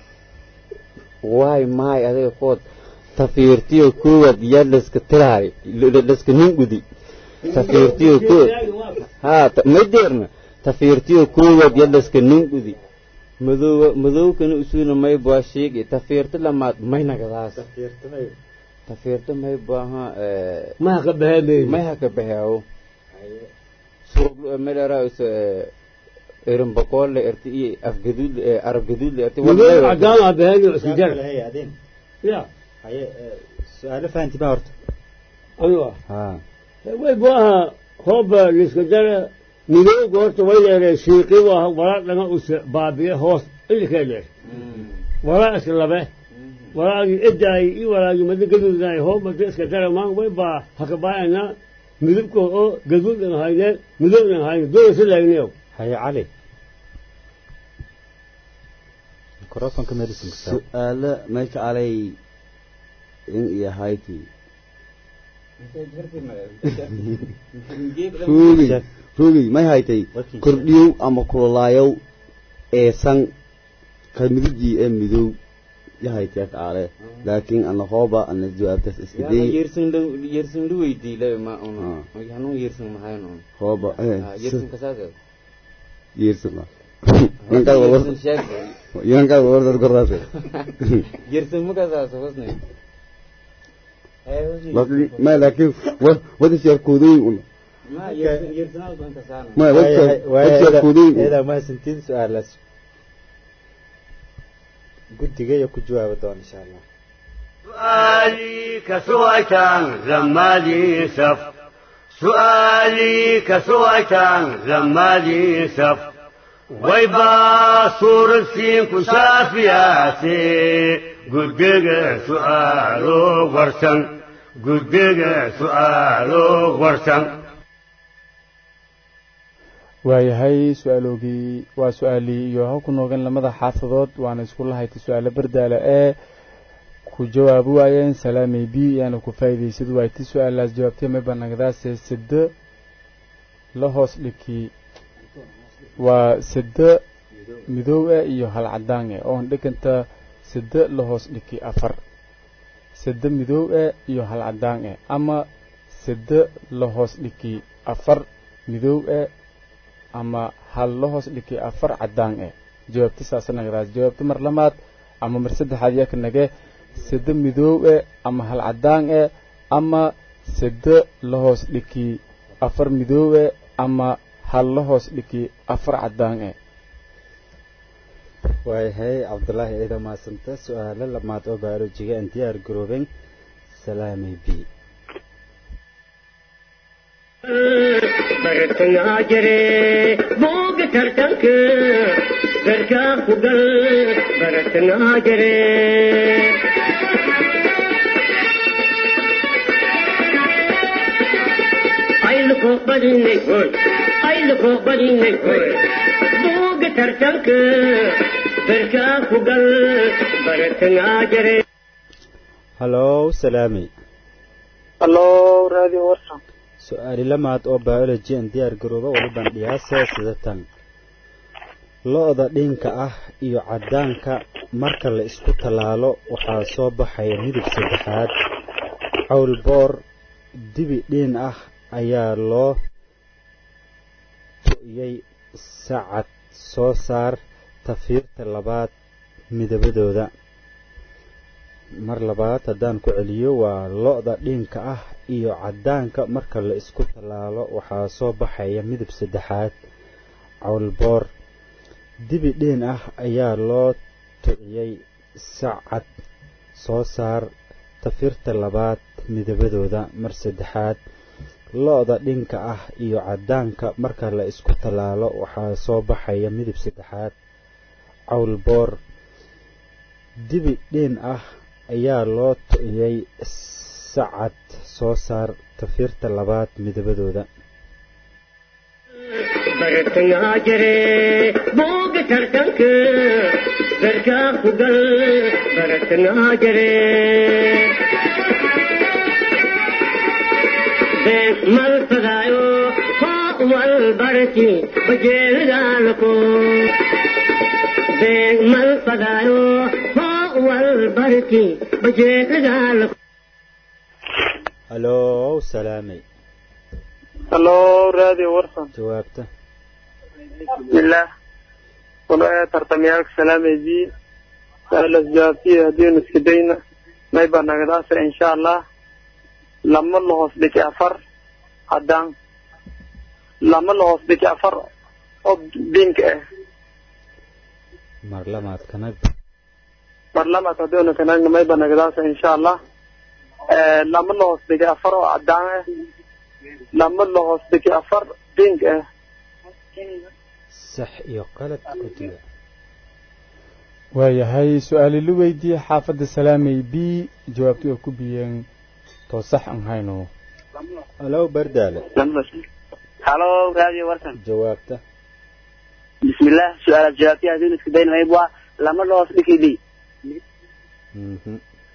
waay maay adiga kood tafiirtiyo koowaad yaa laska tiraay laska ningudi tafiirtiyo koo ha ma deerna tafiirtiyo koowaad yaa laska ningudi madow madowkana usuna may baa sheegi tafiirta lamaad may nagadaas tafiirta may baaha ما قبها may haka baxeewo suruglu melera erin boqolle erti iyo afgaduud arab gaduudle erti مدور عدامة بهذه وسجل يا su-aalo fahanti baa horta أيوة ha ويبواها هوب الاسكندر مدور قلت ويلي شيقي ولا لما أس بابي هوس اللي كان ولا أسلبه ولا إدعي ولا يمد قدود ناي هوب الاسكندر ما ويبا هكباينا مدبكو أو قدود هاي مدور هاي دور سلعينيو haye cali microfonka medicine su-aalo meesha alay in iyo hayti ruugey ruugey may haytay kordhiyow ama kululaayow ee san ka midujii ee midow yahaytiya kaale laakiin ana hooba ana jawaabtaas iska day yersin lu weydiile ma una hanuu yersin maxayn un hooba yersin kasaase yeersima yankaad wardaad kordaase yersin ma kasaase husni ma laakiin wadis yar kuudoyin una ma yersin yersinaa ban kasaana ma wadis yar kuudoyin eedaa mahadsantiin su-aalaas guddiga iyo ku jawaabi doona insha allah سؤالي كسويتان زمالي سف سؤالي كسويتان زمالي سف ويبا صور السين كشافياتي قدق سؤالو ورسن قدق سؤالو ورسن waayahay su-aaloogii waa su-aalii iyo ha ku noogan lamada xaafadood waana isku lahaytay su-aalo bardaala ee ku jawaabi waayeen salaamay b yaana ku faa'iidaysad waaytay su-aalaas jawaabtay mayba nagdaase sida la hoos dhigkii waa sida midoow ah iyo hal cadaan ah oon dhiganta sida la hoos dhigkii afar sida midoow ah iyo hal cadaan ah ama sida la hoos dhigkii afar midoow ah ama hal la hoos dhigkii afar cadaan ah jawaabta saasa nagdaas jawaabta mar lamaad ama mar saddexaad yaa ka nage sida midoow eh ama hal cadaan eh ama sida la hoos dhigkii afar midoow eh ama hal la hoos dhigkii afar cadaan eh waayahay cabdulaahi ciida maasanta su-aalo lamaad oo baalojiga aan diyaar garooben salaamay b bartangaa jire booga tartanka garkaa ku gal bartangaa jire ayluko badinay hoy ayluko badinay hoy booga tartanka garkaa ku gal bartangaa jire hallow salaamay hallo radio warsan su-aali lamaad oo biology aan diyaar garooba waliban dhiyaasa sida tan lo-da dhinka ah iyo caddaanka marka la isku tallaalo waxaa soo baxaya midab saddexaad cawlboor dibi dhiin ah ayaa loo tu'iyey sacad soo saar tafiirta labaad midabadooda mar labaad haddaan ku celiyo waa lo-da dhiinka ah iyo caddaanka marka la isku tallaalo waxaa soo baxaya midab saddexaad cawlboor dibi dhiin ah ayaa loo tuciyey sacad soo saar tafirta labaad midabadooda mar saddexaad lo-da dhinka ah iyo caddaanka marka la isku tallaalo waxaa soo baxaya midab saddexaad cawlboor dibi dhiin ah ayaa loo tu'iyey sacad soo saar tafiirta labaad midabadooda bartangaa jire booga tartanka garkaa ku gal bartangaa jire been mal fadaayo hoo wal barti bajeelidaalako been mal fadaayo hoo wal barti bajeelidaalako hallow salaamay hallo radio warsan jawaabta bismillaah walaaya tartamyaalka salaamaydi saalas jawaabtiya haddiinu iska dayna mayba nagadaasa insha allah lama la hoos dhigi afar haddaan lama la hoos dhigi afar oo diinka ah mar lamaad kanag barlamaad haddiinu kanagna mayba nagadaasa insha allah lama la hoos dhigi afar oo caddaan ah lama la hoos dhigi afar diinka ah sax iyo qalad guddiga waayahay su-aali la weydiiyey xaafadda salaamay b jawaabti oo ku biyeen too sax aan hayno hallow bardaale halo radio warsan jawaabta bismillah su-aalaad jawaabtiya haddiinu isku dayn mayb waa lama la hoos dhigi li mhm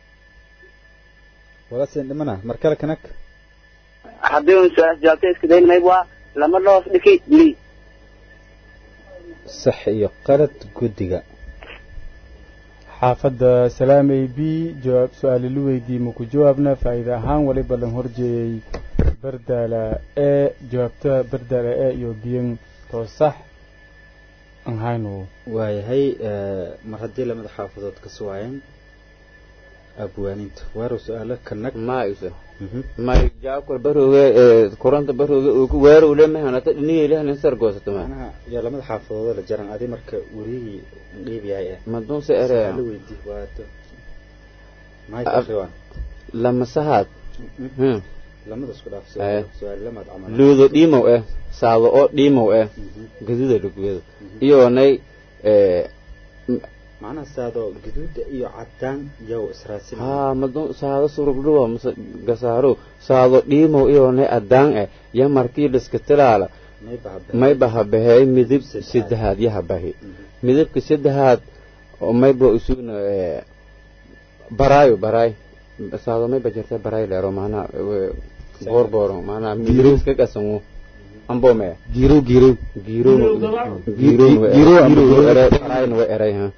wala siin dhimana mar kale kanag haddiinu su-aalaad jawaabtiya isku dayn mayb waa lama la hoos dhigi li sax iyo qalad guddiga xaafadda salaamey b jawaab su-aali la weydiiyey maku jawaabna faa'iide ahaan waliba lan horjeeyey bardaala e jawaabta bardaala e iyo biyan too sax aan hayno waayahay mar haddii lamada xaafadood ka suwaayeen abwaaninta waaro su-aalo kanag maaysa may jaakol barooge ee kuranta barooge uu ku weero ule mahanata dhinigay lehnin sar goosato ma manaha yaa lamada xaafadood la jaran adi marka werigii dhiib yahay eh madunse ere la weydii waato maxay tahay lama sahaad lamada isku dhaaf Eh. su-aal lamaad camal luudo dhiimow eh saado oo dhiimow eh gaduda lugwedo iyoonay ee macnaha saado gaduuda iyo cadaan yow israasin haa madun saado surugdhuwa mase gasaaro saado dhiimow iyoonay adaan eh ya markii liska tilaala may bahabe may bahabaheey midib saddexaad yahabahi midabka saddexaad oo mayba isugna ee baraayo baraay saado mayba jirta baraay leero maanaa boorbooro maanaa midriska qasanwo ambome girow girow giirow Giirow ama giirow. barayna wa eray ha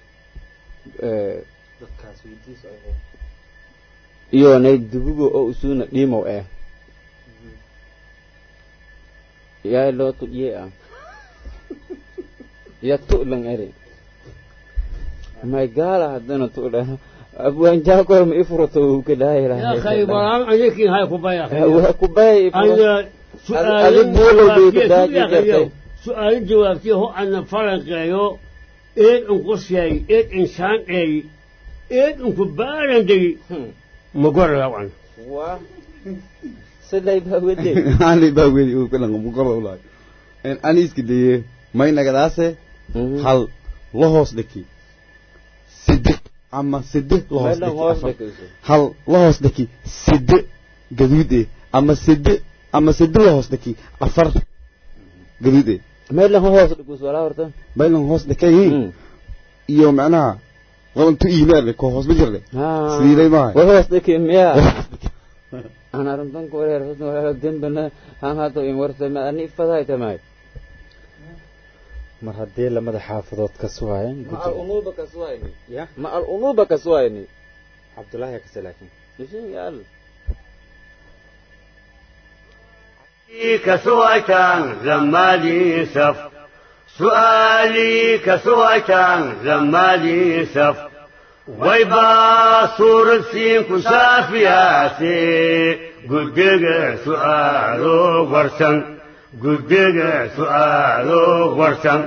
dadkaas weydiis ay ahayd iyoonay dugugo oo isugna dhiimow eh yaa loo tudhiye ah ya tu'lan eri may gaala haddana tu'la abwaan jaakol ma ifurto uu ka يا أخي برام عليك هاي كوبايا waa ku bay أنا سؤال أديك بولو بيك جوابتي داجي جرتي. سؤال جوابتي هو أن فرق يو إيه أنقص ياي إيه إنسان أي إيه أنكو بارن دي مقر لوان waa siday baa wede ani baa weli uu kala mugaro ulay en ani iska deye may nagadaase hal la hoos dhiki side ama side la hoos Meelan dhiki hoos afar. dhikayso. hal la hoos dhiki side gaduud eh ama side ama side la hoos dhiki afar gaduud eh meelan hoos dhigus walaa horta baylan hoos dhikay iyo macnaha wadantu iimaal ko hoos ma jirle siday maahay war hoos dhiki miya aan arrintan ku wareer hosna walaalo dembana haan hadda in warsama ani ifaday tamay mar haddii lamada xaafadood ka suwaayeen ma al unuba kaswayni ya ma al unuba kaswayni cabdullaahi kase laakiin ishin yaal كسوة زمالي سف سؤالي كسوة زمالي سف ويبا صور سين كسافياتي قدق سؤالو ورسن قدق سؤالو ورسن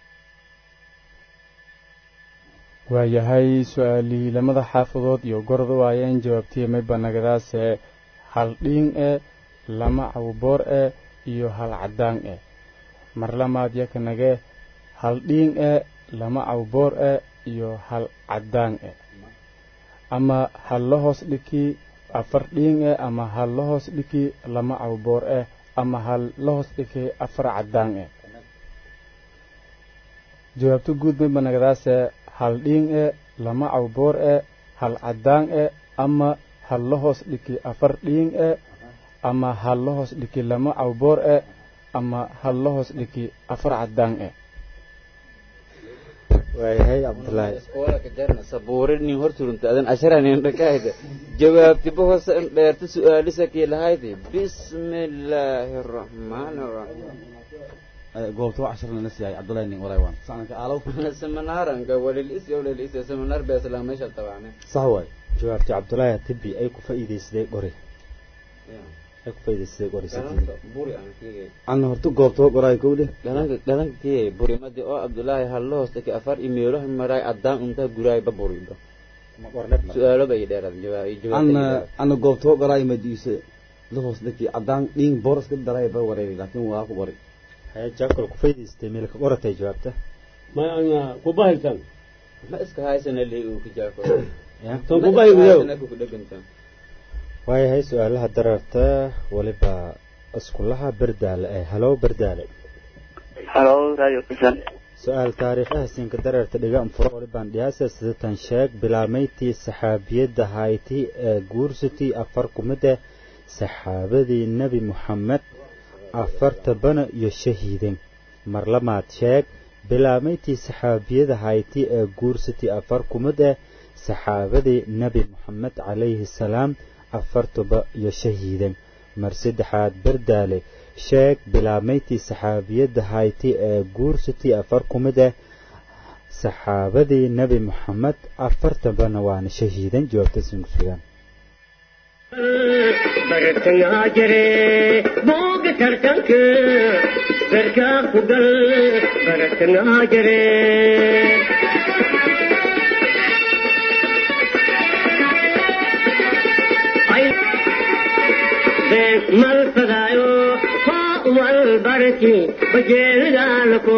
waayahay su-aalihii lamada xaafadood iyo gorda waayeen jawaabtiya mayba nagadaase hal dhiin e lama cawboor e iyo hal caddaan e mar lamaad yaka nage hal dhiin e lama cawboor e iyo hal caddaan e ama hal la hoos dhiki afar dhiin e ama hal la hoos dhiki lama cawboor e ama hal la hoos dhiki afar caddaan e jawaabto guud mayba nagadaase hal dhiin e lama cawboor e hal caddaan e ama hal la hoos dhiki afar dhiin e ama hal la hoos dhiki lama cawboor e ama hal la hoos dhiki afar caddaan e waayahay cabdullaahi iskoolaka jarna sabuure nin horturunta adan asharanin dhakayda jawaabti bohosa in dheerta su-aalisa kii lahaydi bismillaahi araxmaani araxiim goobta wax ashar lana siiyay cabdullaahi nin walay waan saanka aalow seminaaranka walilis iyo walilis seminar beesla meesha tabacne sax waay jawaabti cabdullaahi tibi ay ku faa'iidaysaday qori ay ku faa'iidaysaday qori dhalanka buri aan kiyay ana horta goobta qoraay kowde dhalanka dhalanka kiyay buri madi oo abdullaahi hallo hoostaki afar imeeloha maray addaan unta guraay ba burido su-aalo bay dheerad ana ana goobta qoraay madiise la hoos dhiki cadaan dhiin boros ka daray ba wareeri laakiin waa ku qori haya jaakol ku faa'iidaystay meel ka qoratay jawaabta ما أنا كوبايا كان ma iska haysana lee uu ka jaako ya tan kubahay wiyow ku dheganta waayahay su-aalaha dararta waliba iskulaha berdaale ee halow berdaale halo radio kusan su-aal taariikhaha siinka dararta dhigaan furo walibaan dhiyaasa sidatan sheeg bilaamayntii saxaabiyadda hayti ee guursatii afar kumida saxaabadii nebi muxamed afarta bana iyo shahiiden mar lamaad sheeg bilaamayntii saxaabiyada hayti ee guursatay afar kumid ah saxaabadii nebi moxamed calayhi salaam afartuba iyo shahiidan mar saddexaad bardaale sheeg bilaamayntii saxaabiyadda hayti ee guursatay afar kumid ah saxaabadii nebi moxamed afartabana waana shahiidan jawaabtasin ku sugaan bartangaa jire booga tartanka garkaa ku gal bartangaa jire mal fadaayo hoo wal barki bajeelidaalako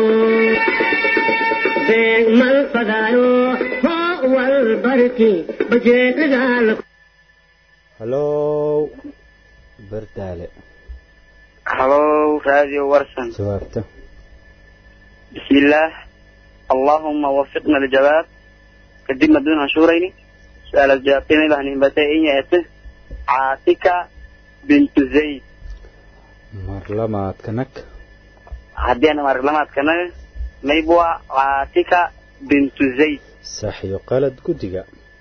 mal fadaayo hoo wal barki bajeelidaalako halow bardaale halo radio warsan jawaabta بسم الله اللهم وفقنا للجواب قدمنا بدون هنشورين سؤال الجوابين إلى أن ينبتين يأته عاتكة بنت زيد mar lamaad kanag haddii aan marlamaad kana maybua caatika bintu zayd sax iyo qalad guddiga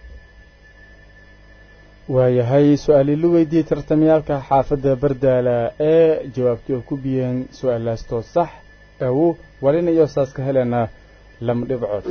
waayahay su-aalii la weydiiyey tartamyaalka xaafadda bardaala ee jawaabtii oo ku biyeen su-aalaastoo sax awo walina iyo saas ka helena lama dhibcood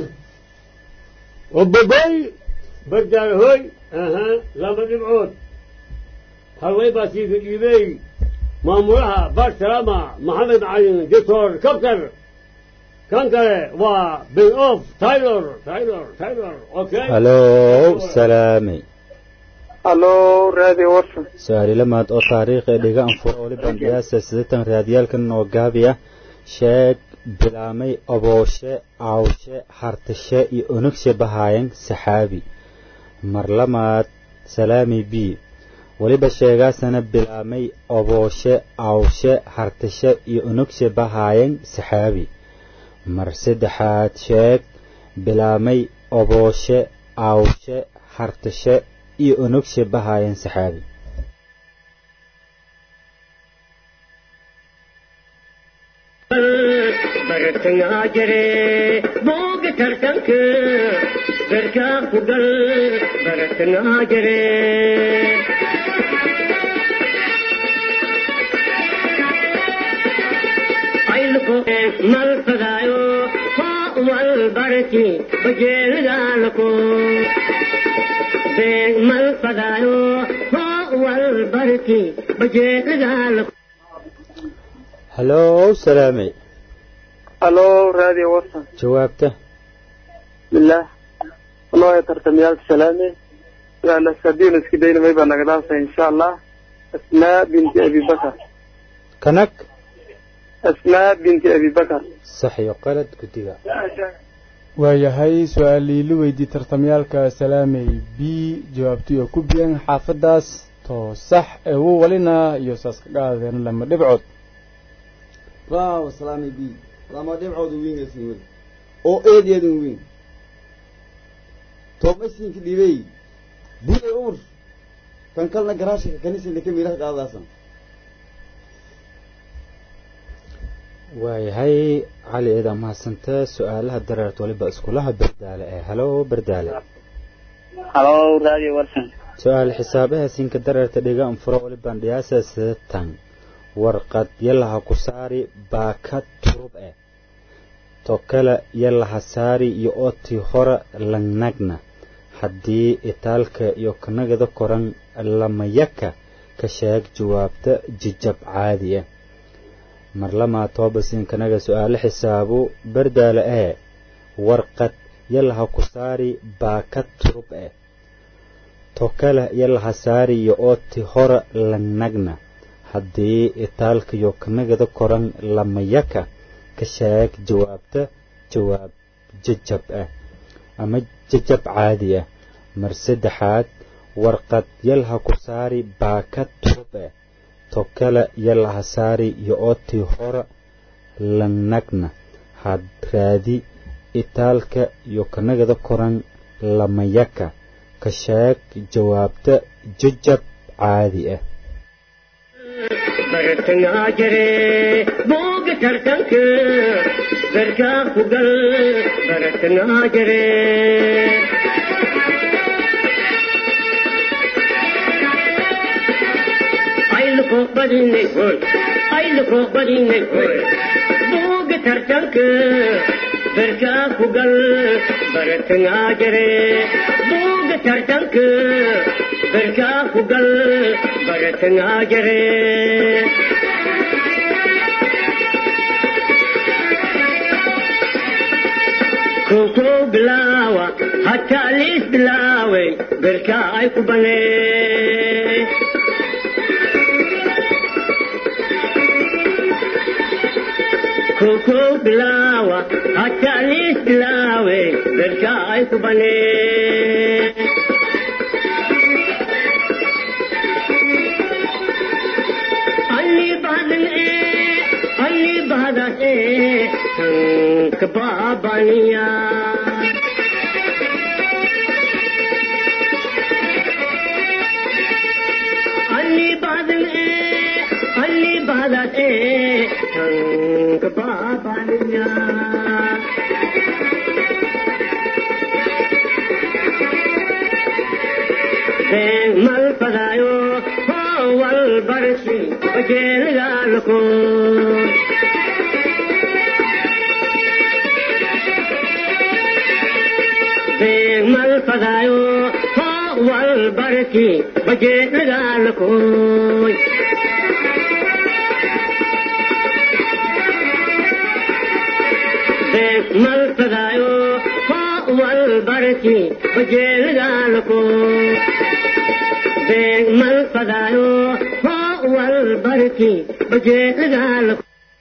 وبقول برجع هوي اها لما نبعد هالوي باسيك ايبي مامورها بار سلامة محمد معين دكتور كبتر كان كده و بين اوف تايلور تايلور تايلور اوكي halow salaamay halo radio warsan su-aali lamaad oo taariikh ee dhiga anfuro waliban qiyaasa sidatan raadiyaalkan oo gaabiya sheeg bilaamay abooshe aawshe hartashe iyo onagshe bahaayan saxaabi mar lamaad salaami b weliba sheegaasana bilaamay abooshe aawshe hartashe iyo onagshe bahaayan saxaabi mar saddexaad sheeg bilaamay abooshe aawshe hartashe iyo onagshe bahaayan saxaabi bartangaa jire booga tartanka garkaa ku gal bartangaa jire ayluko mal fadaayo hoo wal barki bajeelidaalako beeg mal fadaayo hoo wal barki bajeelidaalako halow salaamay halo radio warsan jawaabta bismillah anoo tartamyaalka salaame su'aal asadiin iska dayna may baa naga dhaafay insha allah asmaa binti abi bakar kanag asmaa binti abi bakar sax iyo qalad guddiga waayahay su-aalii la weydiiyey tartamyaalka salaamey b jawaabtii oo ku biyeen xaafaddaas too sax ewo walina iyo saas ka qaadeen lama dhibcood waaw salaami b lama dhibcooda wiingaysan weli oo eedeedan wiin toomaysinka dhibey buday umar kan kalna garaashika kaniisina ka miiraha qaadaasan waayahay cali eedaa mahadsanta su-aalaha dareert waliba iskulaha bardaale ee halow bardaale halo radio warsan su-aal xisaabaha sinka dareerta dhiga anfuro waliban dhiyaasa sidatan warqad yalaha ku saari baaka turub eh to kale yalaha saari iyo otii hora langnagna haddii itaalka iyo kanagada koran lamayaka ka sheeg jawaabta jijab caadi ah mar lamaa toobasin kanaga su-aalo xisaabu bardaale ee warqad yalaha ku saari baaka turub eh to kale yalaha saari iyo otii hora langnagna haddii itaalkayo kanagada koran lamayaka ka sheeg jawaabta jawaab jajab ah ama jajab caadi ah mar saddexaad warqad yalha ku saari baaka turub ah to kale yalaha saari iyo otii hora langnagna had raadi itaalka iyo kanagada koran lamayaka ka sheeg jawaabta jajab caadi ah bartangaa jire booga tartanka berkaa ku gal baratangaa jire ayluko badinay hoy ayluko badinay hoy buuga tartanka berkaa ku gal baratangaa jire buuga tartanka berkaa ku gal baratangaa jire koko bilaawa hataa liis bilaaway berkaa ay ku banee koko bilaawa hataa liis bilaaway berkaa ay ku banee alli badan ee alli badan ee tank baabaniya alli badan ee alli badan ee tank baabaniya Deng mal padayo wal barsi bajel galko Deng mal padayo wal barsi bajel galko Deng mal padayo wal barsi bajel galko Deng mal padayo wal barsi bajel galko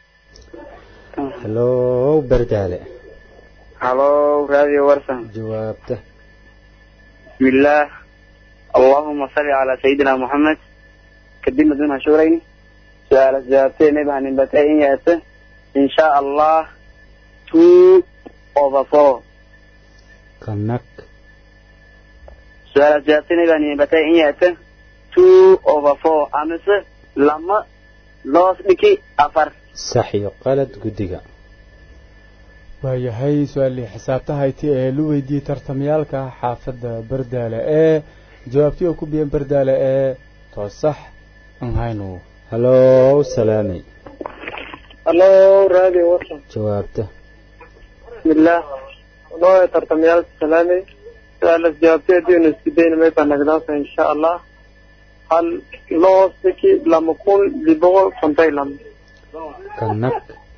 halow berdaale halo radio warsan jawaabta بسم الله اللهم صل على سيدنا محمد كدمة دون هشورين سؤال الزيارتين نبها نبتين يأته إن شاء الله two over four kanak سؤال الزيارتين نبها نبتين يأته two over four أمس لما لوس بكي أفر sax iyo qalad guddiga waayahay su-aalii xisaabtahayti ee lu weydiiyey tartamayaalka xaafadda bardaale ee jawaabtii oo ku biyan bardaale ee toosax aan hayno halow salaamay halo radio warsan jawaabta بسم الله والله ترتميال سلامي سؤال جوابتي دين اسكدين ما يبقى نقداسة إن شاء الله هل لو سكي لما يكون لبغل كنتي لم kanak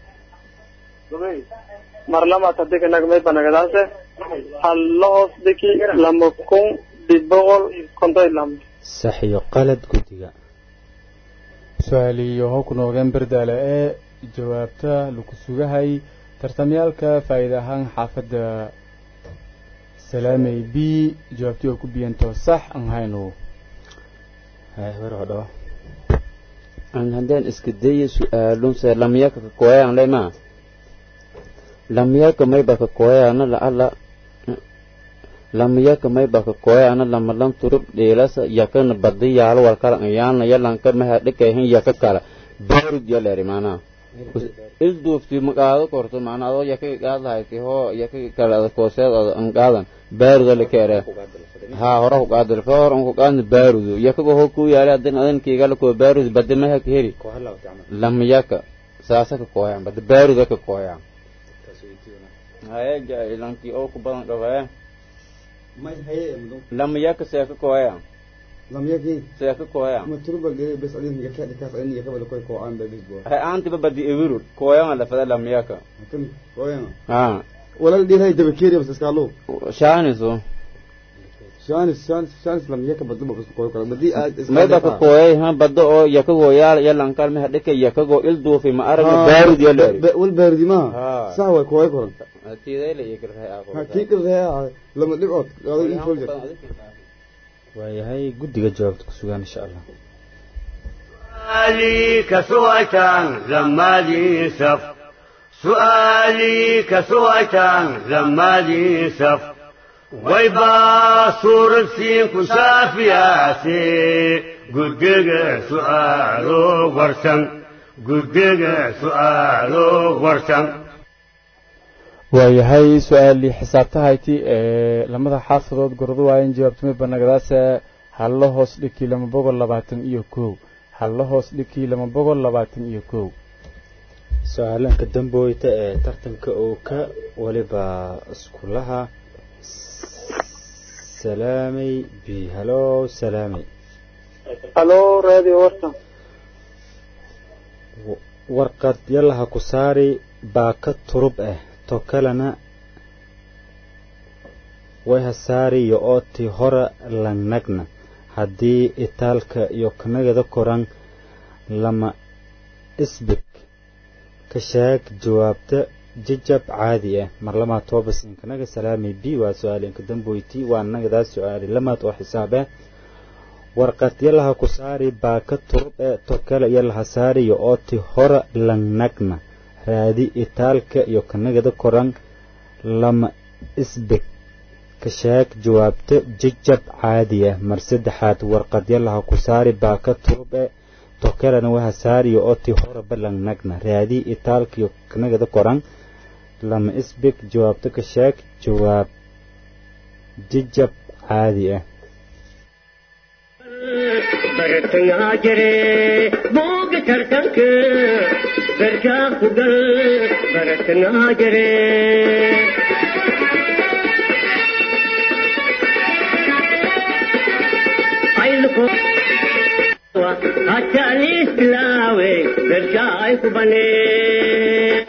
مرلما تدك نق ما يبقى نقداسة هل لو سكي لما يكون لبغل كنتي لم sax iyo qalad guddiga su-aalii yoho ku noogeen bardaale ee jawaabta lagu sugahay tartamyaalka faa'iida ahaan xaafadda salaamey b jawaabtii oo ku biyan toosax aan hayno war dhawa an haddaan iska dayo su-aalunse lamyaka ka kooyaan lema lamyaka mayba ka kooyaana la'alla lamyaka mayba ka kooyaana lamalan turub dheelasa yakana badi yaalo walkala ayaana yalanka maha dhekahin yaka kala baarud yaleri maanaa isduufti maqaado korto maana adoo yaka qaadlahayti hoo yaka kala kooseed an qaadan baaruda lekeere haa hora ku qaadil ka hor ku qaadna baarudu yakago ho ku yaale adan adan kiigala ko baarud badi maha ka heri lamyaka saasa ka kooyaan badi baaruda ka kooyaan haye jailanki oo ku badan dhawaye may haye mudum lamyaka see ka kooyaan lamyaki see ka kooyaan ma turba gere bes adin yaka dikas adin yaka bal koy ko aan ba bisbo hay aantiba badi evirud kooyaan la fada lamyaka kan koyana ha walal dhiray daba keriya bas iskaalo shaaniso shanis shanis shanis lamyaka badba bas koy kala badi aad mayba ka kooyay ha bado oo yakagoo yaal yalankal meha dheka yakagoo ilduufi ma aragna baarud yaleri wal baardi ma Haa. saa way koy koran tiidayla iyo kirhay ha kii qiraya lama dhibcood adag in folja waayahay guddiga jawaabta ku sugaan insha allah سؤالي كسويتان زمالي سف سؤالي كسويتان زمالي سف ويبا صور سين كسافياسي قدق سؤالو ورسن قدق سؤالو ورسن waayahay su-aalii xisaabtahayti ee lamada xaafadood gordo waayan jawaabtami banagadaase hallo hoos dhikii lama boqol labaatan iyo kow hallo hoos dhikii lama boqol labaatan iyo kow su-aalanka damboyta ee tartanka uu ka waliba iskulaha salaamay b halo salaamay halo radio warsan warqad yalaha ku saari baaka turub ah to kalena way hasaari iyo ootii hora langnagna haddii itaalka iyo kanagada koran lama isbig ka sheeg jawaabta jajab caadi ah mar lamaad toobas inkanaga salaamay b waa su-aal inka damboyti waa nagadaas su-aali lamaad oo xisaab ah warqad yalaha ku saari baaka turub ee to kale yalaha saari iyo ooti hora langnagna raadi itaalka iyo kanagada koran lama isbeg ka sheeg jawaabta jajab caadi ah mar saddexaad warqad yalaha ku saari baaka turub ee to kalena waha saariyo ooti hora balangnagna raadi itaalka iyo kanagada koran lama isbeg jawaabta ka sheeg jawaab jajab caadi ah bartangaa jire booga tartanka darkaa ku gal bartangaa jire hatta alislaawe darkaa ay ku banee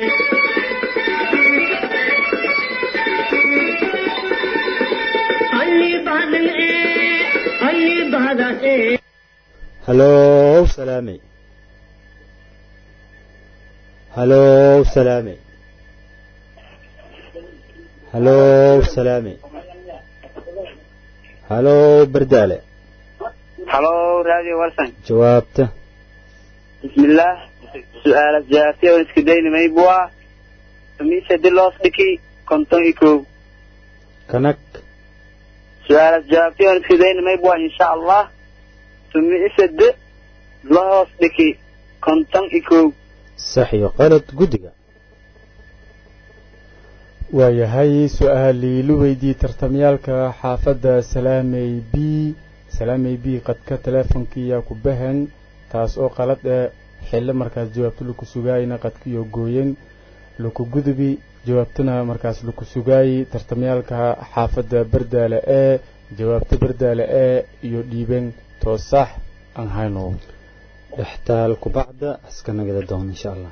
alli bahdan ee alli bahdas ee halow salaamay halow salaamay halow salaamay halow bardaale halo radio warsan jawaabta bismillaah su-aalas jawaabtay oo iska daynamay bua mise diloos dhiki konton iyo kow kanag su-aalas jawaabtay oo iska daynamay bua insha allah tumise de lahoos dhiki konton iyo kow sax iyo qalad guddiga waayahay su-aalii la weydiiyey tartamyaalka xaafadda salaamey b salaamey b qadka teleefonkiiyaa ku bahan taas oo qalad ee xillo markaas jawaabto laku sugaayna qadkiyo gooyen laku gudubi jawaabtana markaas laku sugaayey tartamyaalka xaafadda bardaale ee jawaabta bardaale ee iyo dhiiben too sax aan hayno dhextaal kubacda iska nagada doon insha allah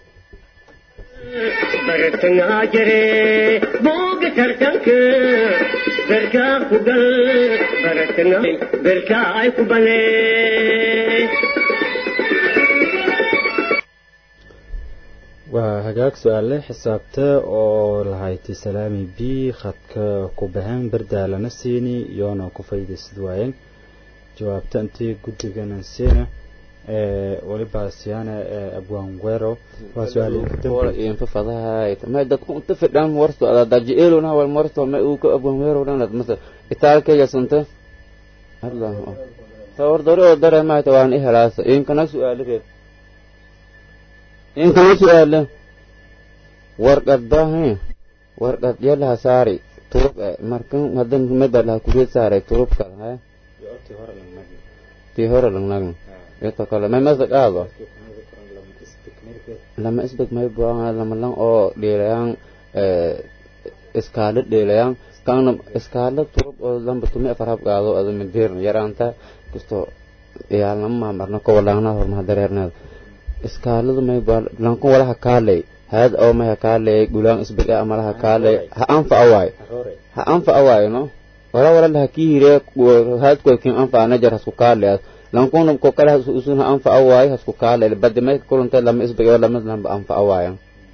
bartangaa jire booga tartanka darkaa ku gal bartanga darkaa ay ku banee waa hagaag su-aale xisaabta oo lahayti salaami b khadka ku bahan bardaalana siini iyoona ku faydaysid waayeen jawaabta intii guddigana siina waliba siyaana abwaan wero waa su-aalinka fadahay ma dadku inta fidhan warto daji elona wal marto ma uu ka abwaan wero dhanad masa itaalkayga santa allah tawar dore oo dare ma ta waan ihalaasa inkana su-aaligeed inkana su-aale warqad baahe warqad yalaha saari turub markan hadan medalaha kureed saaray turub kala haya tii hore langnagna ito kale may masdag aado lama isbeg may buanga lama lang oo dhiilayaan iskaala dhiilayaan kaana iskaala turub oo lamba tumi afar hab qaado ada madeerna yaraanta kasto iyaalnama maamarna ko walaangna hormaha dareerneed iskaaladu may bua lanku walaha kaalay hayad oo may hakaalay gulaan isbeg a amalaha kaalay ha anfa awaay ha anfa awaay no wala wala laha kiire hayad koykin anfa anajar hasku kaalayaas lankuna ko kale usun anfa awaay hasku kaale badi may kulanta lama isbag lama lamba anfa awaaya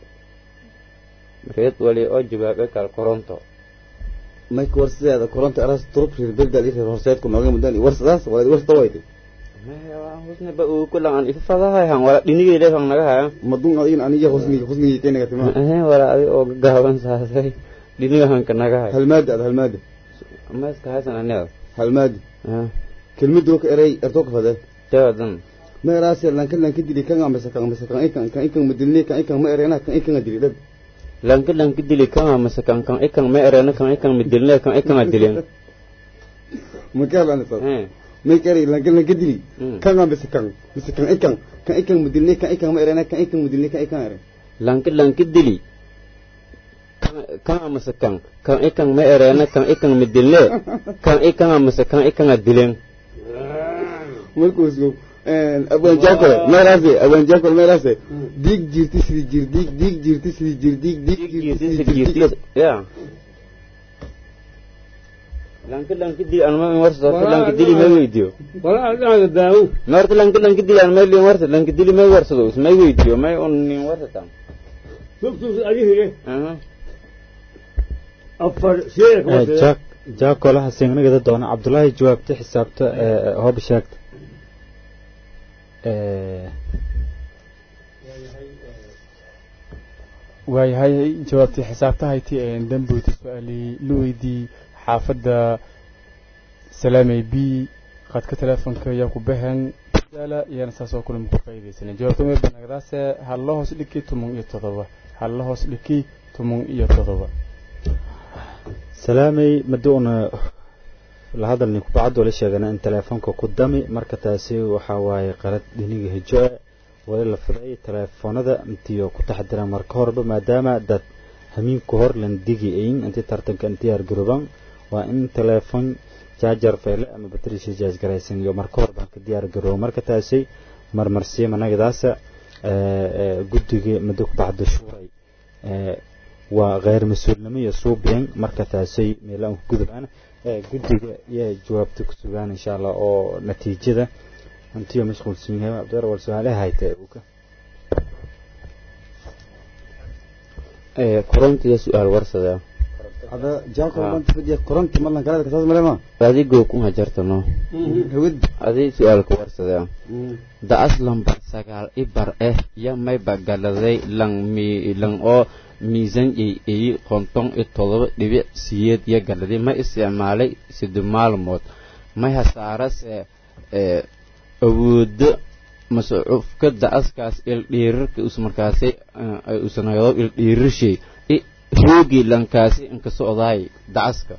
reed wali oo jawaabe kal koronto may war sideeda koronto aras turub reer beldaad iyo reer horseedku nooga mudan war sidaas wala war tawayte husne ba uu kulan an ifadahay han wala dhinigay leeyahay naga haya madun adin aniga husniga husniga teenaga timo eh wala adi oo gaaban saasay dhiniga han ka naga haya halmaada ad halmaada ma iska haysan aniga halmaada kelmadu ka eray ertoo ka fadee jawadan ma eraase lanka lanka dili kan amasa kan amasa kan ikan kan ikan madilni kan ikan ma erena kan ikan dili dad lanka lanka dili kama mase kan kan ikan ma erena kan ikan midilne kan ikan adilen makeel ana soo may kari lanka lanka dili kan aan bise kan bise kan ikan kan ikan mudilne kan ikan ma erena kan ikan mudilne kan ikan ere lanka lanka dili kan mase kan kan ikan ma erena kan ikan midilne kan ikan mase kan ikan adilen markuusu abaan jaakol meelaase abaan jaakol meelaase diig jirti sidii jir diig diig jirti sidii jir diig diig jirti sidii jir diig ya lanka lanka dili an ma warsa horta lanka dili ma weydiyo wala adaaga daawo ma horta lanka lanka dili an ma lin warsa lanka dili ma warsado is may weydiyo may un nin warsataan subtus adihire afar sheek jaak jaakolaha singnagada doona cabdullaahi jawaabta xisaabta hoob sheegta waayahay jawaabtii xisaabtahayti dambuyti su-aalii la weydii xaafadda salaamey b khadka teleefonka ayaa ku baxeen yaala iyana saas oo kulama ku faa'iidaysanay jawaabta meel banagdaase halla hoos dhiki toban iyo todoba halla hoos dhiki toban iyo todoba salaamey maduuna la hadalni kubacad wala sheegana in teleefonka ku dami marka taasi waxaa waaye qalad dhiniga hijo ah wali la fiday teleefoonada intiyo ku taxdiraan marka horeba maadaama dad hamiinku hor lan digi ayn intii tartanka intiyaar garoban waa in teleefon jaajar feele ama batrisha jaaj garaysan iyo marka hor baan ka diyaar garoobo marka taasi marmarsiya managadaasa guddiga muddo ku baxda shuuray waa kheyr mas-uulnimo iyo suubiyan marka taasay meelaan ku gudubaan guddiga iyo jawaabta ku sugaan insha allah oo natiijada hantiyo mashquulsan yahay abdar wal su-aalaha hayta uka korontiya su-aal warsada hada jaakol banta fadiya koronti malan kalada kasaas malema adigoo kuma jartano hawad adi su-aalka warsada da aslan bar sagaal ibar eh ya may bagaladay lang mi lang oo miisan ay ay konton iyo todoba dhibic siyeed iyo galaday ma isticmaalay siddo maalmood may hasaarase awoodo mascuufka da-askaas ildhiirarka usmarkaasi ay usanagado ildhiirashay roogii lankaasi inka socdaay da-aska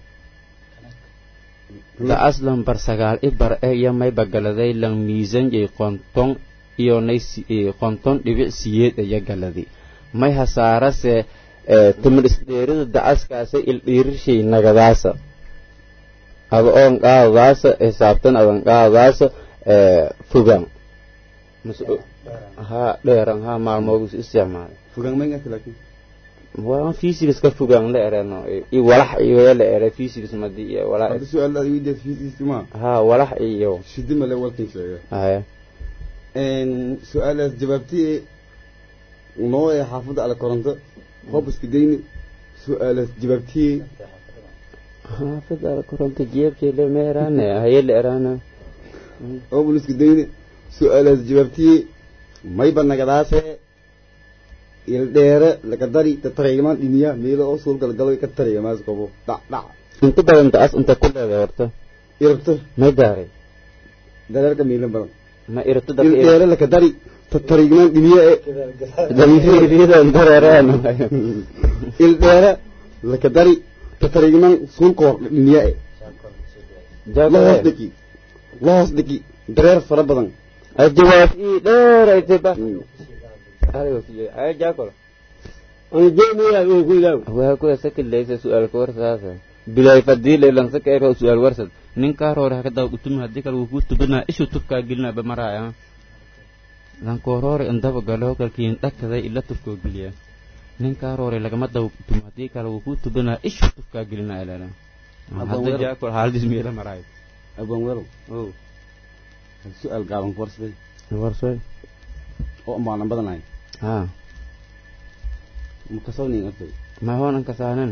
da-as lambar sagaal ibar eh iyo may bagaladay lang miisan ay konton iyo nay konton dhibic siyeed iyo galaday may hasaarase timir isdheerida da-askaasa ildhiirashay nagadaasa ada oon qaadadaasa xisaabtan adan qaadadaasa fogaan ha dheeran ha maalmoodus isticmaalay fogaan ma ingata laakiin waa physics ka fogaan la ereno i walax iyo la ere physics madi iyo walax hadda su-aal aad weydiis physics ma ha walax iyo shidi male walkan sheega haya su-aalaas jawaabtii noo ee xaafadda ala koronto hoob iska dayni su-aalaas jawaabtii xaafadda ala koronto jeebkeele ma eraane haye la eraana hoob iska dayni su-aalaas jawaabtii mayba nagadaase ildheere laga dari tataraymaan dhiniya meelo oo suul galgalo ka taraya maas qabo dhac dhac inta badan da-as inta ku leedahay horta irabto may daaray dareerka miilan badan ma irabto ildheere laga dari tataraymaan dhiniya ee damiiriyadan dareeraan ildheere laga dari tataraymaan suul koor dhiniya ee lahoos dhiki lahoos dhiki dareer fara badan jawaab ii dheer ay tiba ay jaakol waa kuwa sakilaysa su-aalka warsaasa bilay fadii laylansa ka ero su-aal warsad ninkaa roore haka daba utumi haddii kale wuu kuu tubinaa ishuu tubkaa gelinaa bamaraaya lankooroore indaba galo kalkiin dhakaday ila tubkoo geliya ninkaa roore lagama daba utumi haddii kale wuu kuu tubinaa ishuu tubkaa gelinaa ilana hadda jaakol haaladis meela maraayo abaan weerow o su-aal gaaban ku warsaday warsoy oo maanan badanahay ha makasawnin artay ma hoonan kasaanen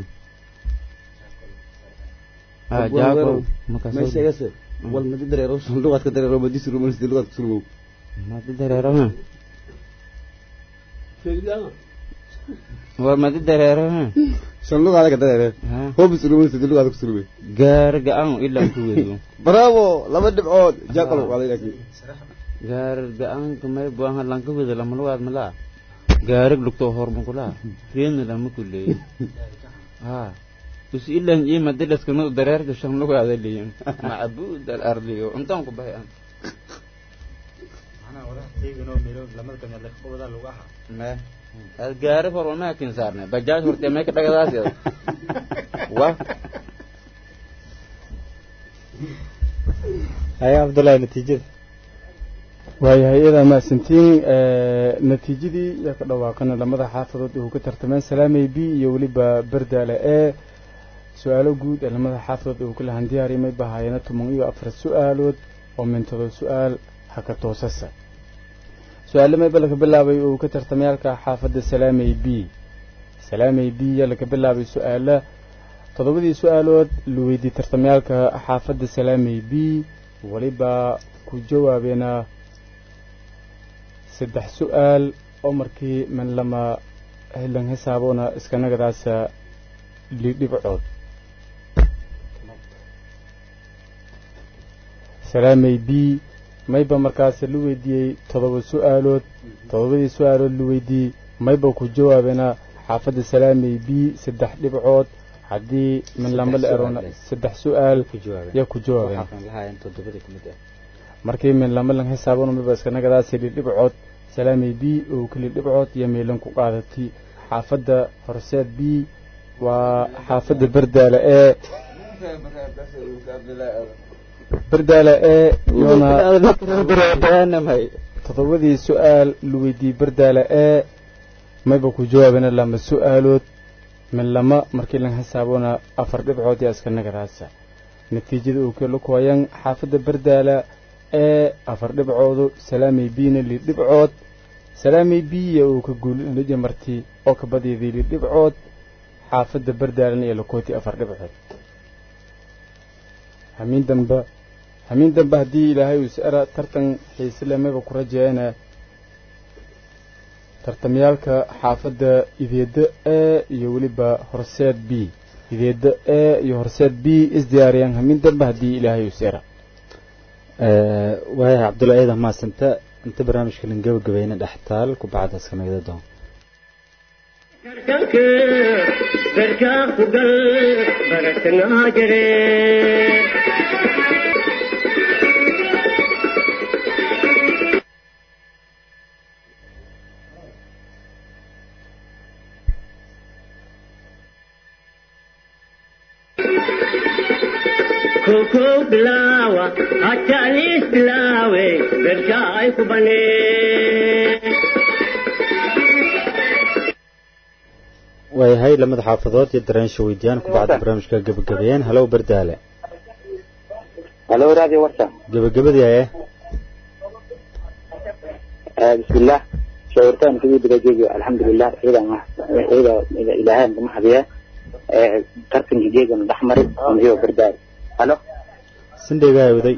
ha jaakol may sheegase wal madi dareero lugaad ka dareero madi surumo sidi lugaad ku surumo madi dareero ha war madi dareero ha shan lugaada ka dareere hoobi surumo sidi lugaad ku surume gaar ga-an ilaa ku wedo bravo laba dhibcood jaakol waaday laakiin gaar ga-aanka may buahan lanka wedo lama lugaad malaa gaarig lugto hormakula reedna lama kuleeyay ha us ilan ima dilaskana dareerka shan lugaada leeyin macbuud alardiyo intaan ku bahay aan me ad gaari hor walmaa kin saarne bajaaj horte may ka dhagadaas yada wa haya cabdullaahi natiijada waayahay iyadaa mahadsantiin natiijadii yaa ka dhawaaqana lamada xaafadood uu ka tartameen salaamey b iyo weliba berdaale ee su-aalo guud ee lamada xaafadood uu kala handiyaarimay bahaayana toban iyo afar su-aalood oo mintado su-aal haka toosasa su-aale mayba laga bilaabay uu ka tartamayaalka xaafadda salaamey b salaamey b yaa laga bilaabay su-aala toddobadii su-aalood la weydiiyey tartamayaalka xaafadda salaamey b weliba ku jawaabeena saddex su-aal oo markii man lama hilan xisaabona iskanagadaasa lidhibcood salaamey b mayba markaas la weydiiyey toddoba su-aalood toddobadii su-aalood la weydiiyey mayba ku jawaabeena xaafadda salaamey b saddex dhibcood haddii min lama la erona saddex su-aal yaa ku jawaabeen markii min lama lan xisaabona mayba iskanagadaasi lidhibcood salaamey b oo keli dhibcood iyo meelan ku qaadatay xaafadda horseed b waa xaafadda berdaale ee berdaale ee iyona toddobadii su-aal la weydiiyey berdaale ee mayba ku jawaabena lama su-aalood min lama markii lan xisaabona afar dhibcood yaa iska nagadaasa natiijada uu kala kuhayan xaafadda berdaala ee afar dhibcoodu salaamey bina li dhibcood salaamey biya uu ka guulinaja marti oo ka badiyday li dhibcood xaafadda berdaalan iyo lakooti afar dhibcood hamiin damba hamiin dambe haddii ilaahay uu is-ara tartan xiisele mayba ku rajeeyana tartamyaalka xaafadda ideedda ee iyo weliba horseed b ideedda ee iyo horseed b isdiyaariyaan hamiin dambe haddii ilaahay uu is-ara waaya cabdulla eedan maasanta inta barnaamijka lan gabagabayna dhextaal ku bacdaas ka nagda doon tartanka garkaa ku gal baratanaa jire koko bilaawa hatalis bilaawe garkaa ay ku banee waayahay lamada xaafadood iyo daraansha weydiyaan ku bacda barnaamijka gabagabeeyeen halow berdaale halo radio warta gabagabadii aye bismillah shawirtaan kidii bidajoogi alxamdulilah ciidan ciida ilaahayn kama hadiya tartanka geegana dhexmari iyo berdaale halo sindheegahay waday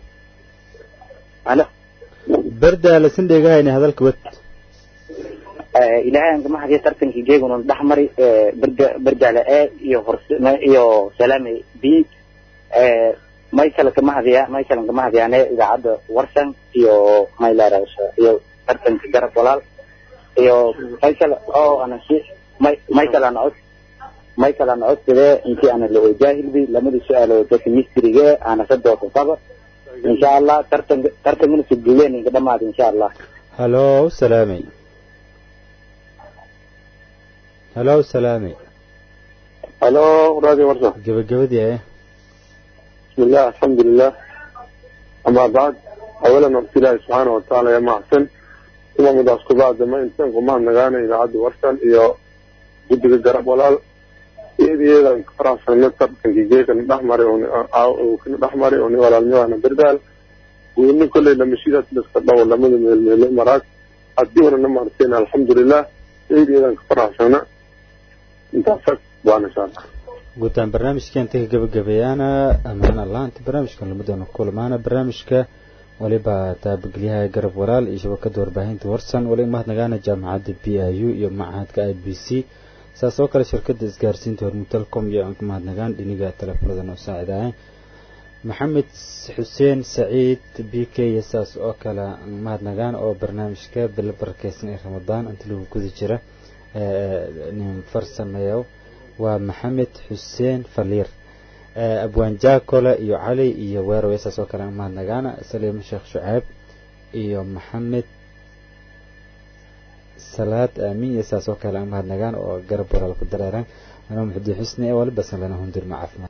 halo berdaale sindheegahayna hadalka wad ilaahay kama hadiya tartankii geeguna dhexmari berdaale e iyo horse iyo salaame b maysala kama hadiya maysalan kama hadiyaane idaacadda warsan iyo maylarasa iyo tartanka garab walaal iyo maysala oo ana si may maysalana cod maysalana codsadee intii ana la jaahilbi lamadii su-aalood dadka mistrige ana sadooda qaba insha allah tartan tartankana suguleen inka dhamaada insha allah halow salaamey halow salaamey halo radio warsa gabagabadii aye بسم الله الحمد لله أما بعد أولا نبت الله سبحانه وتعالى يا معسن ثم مداسك بعد ما إنسان قمان نغانا إلى عد ورسل إيو جدك الجرب والال إيدي إيدا انكفرع سنة كان جيجي كان نحمري أو كان نحمري وني ولا الميوانا بردال وإن كل لما شيدت لسكتنا ولا من الإمارات أديونا نمارتين الحمد لله إيدي إيدا انكفرع سنة انت فك وانا شاء الله guutaan barnaamijka inta ka gabagabeeyaana amaan allah inta barnaamijkan lama doono kulmaana barnaamijka waliba taabageliyaha garab walaal iyo shabakada warbaahinta warsan wali mahadnagaana jaamacadda b i u iyo macahadka i b c saas oo kale shirkada isgaarsiinta hormuud telecom iyo aan ku mahadnagaan dhiniga teleefonadan oo saacidahay maxamed xuseen saciid b k iyo saas oo kale mahadnagaan oo barnaamijka bilo barakeysan ee ramadaan inta lagu guda jira nin farsameeyo waa maxamed xuseen faliir abwaan jaakole iyo cali iyo weerow saas oo kale mahadnagaana saliimo sheekh shuceeb iyo maxamed salaad aamin iyo saas oo kale mahadnagaan oo garab walaal ku dareeraan anoo muxudiin xusni ee waliba sanlana hundir ma caafimaad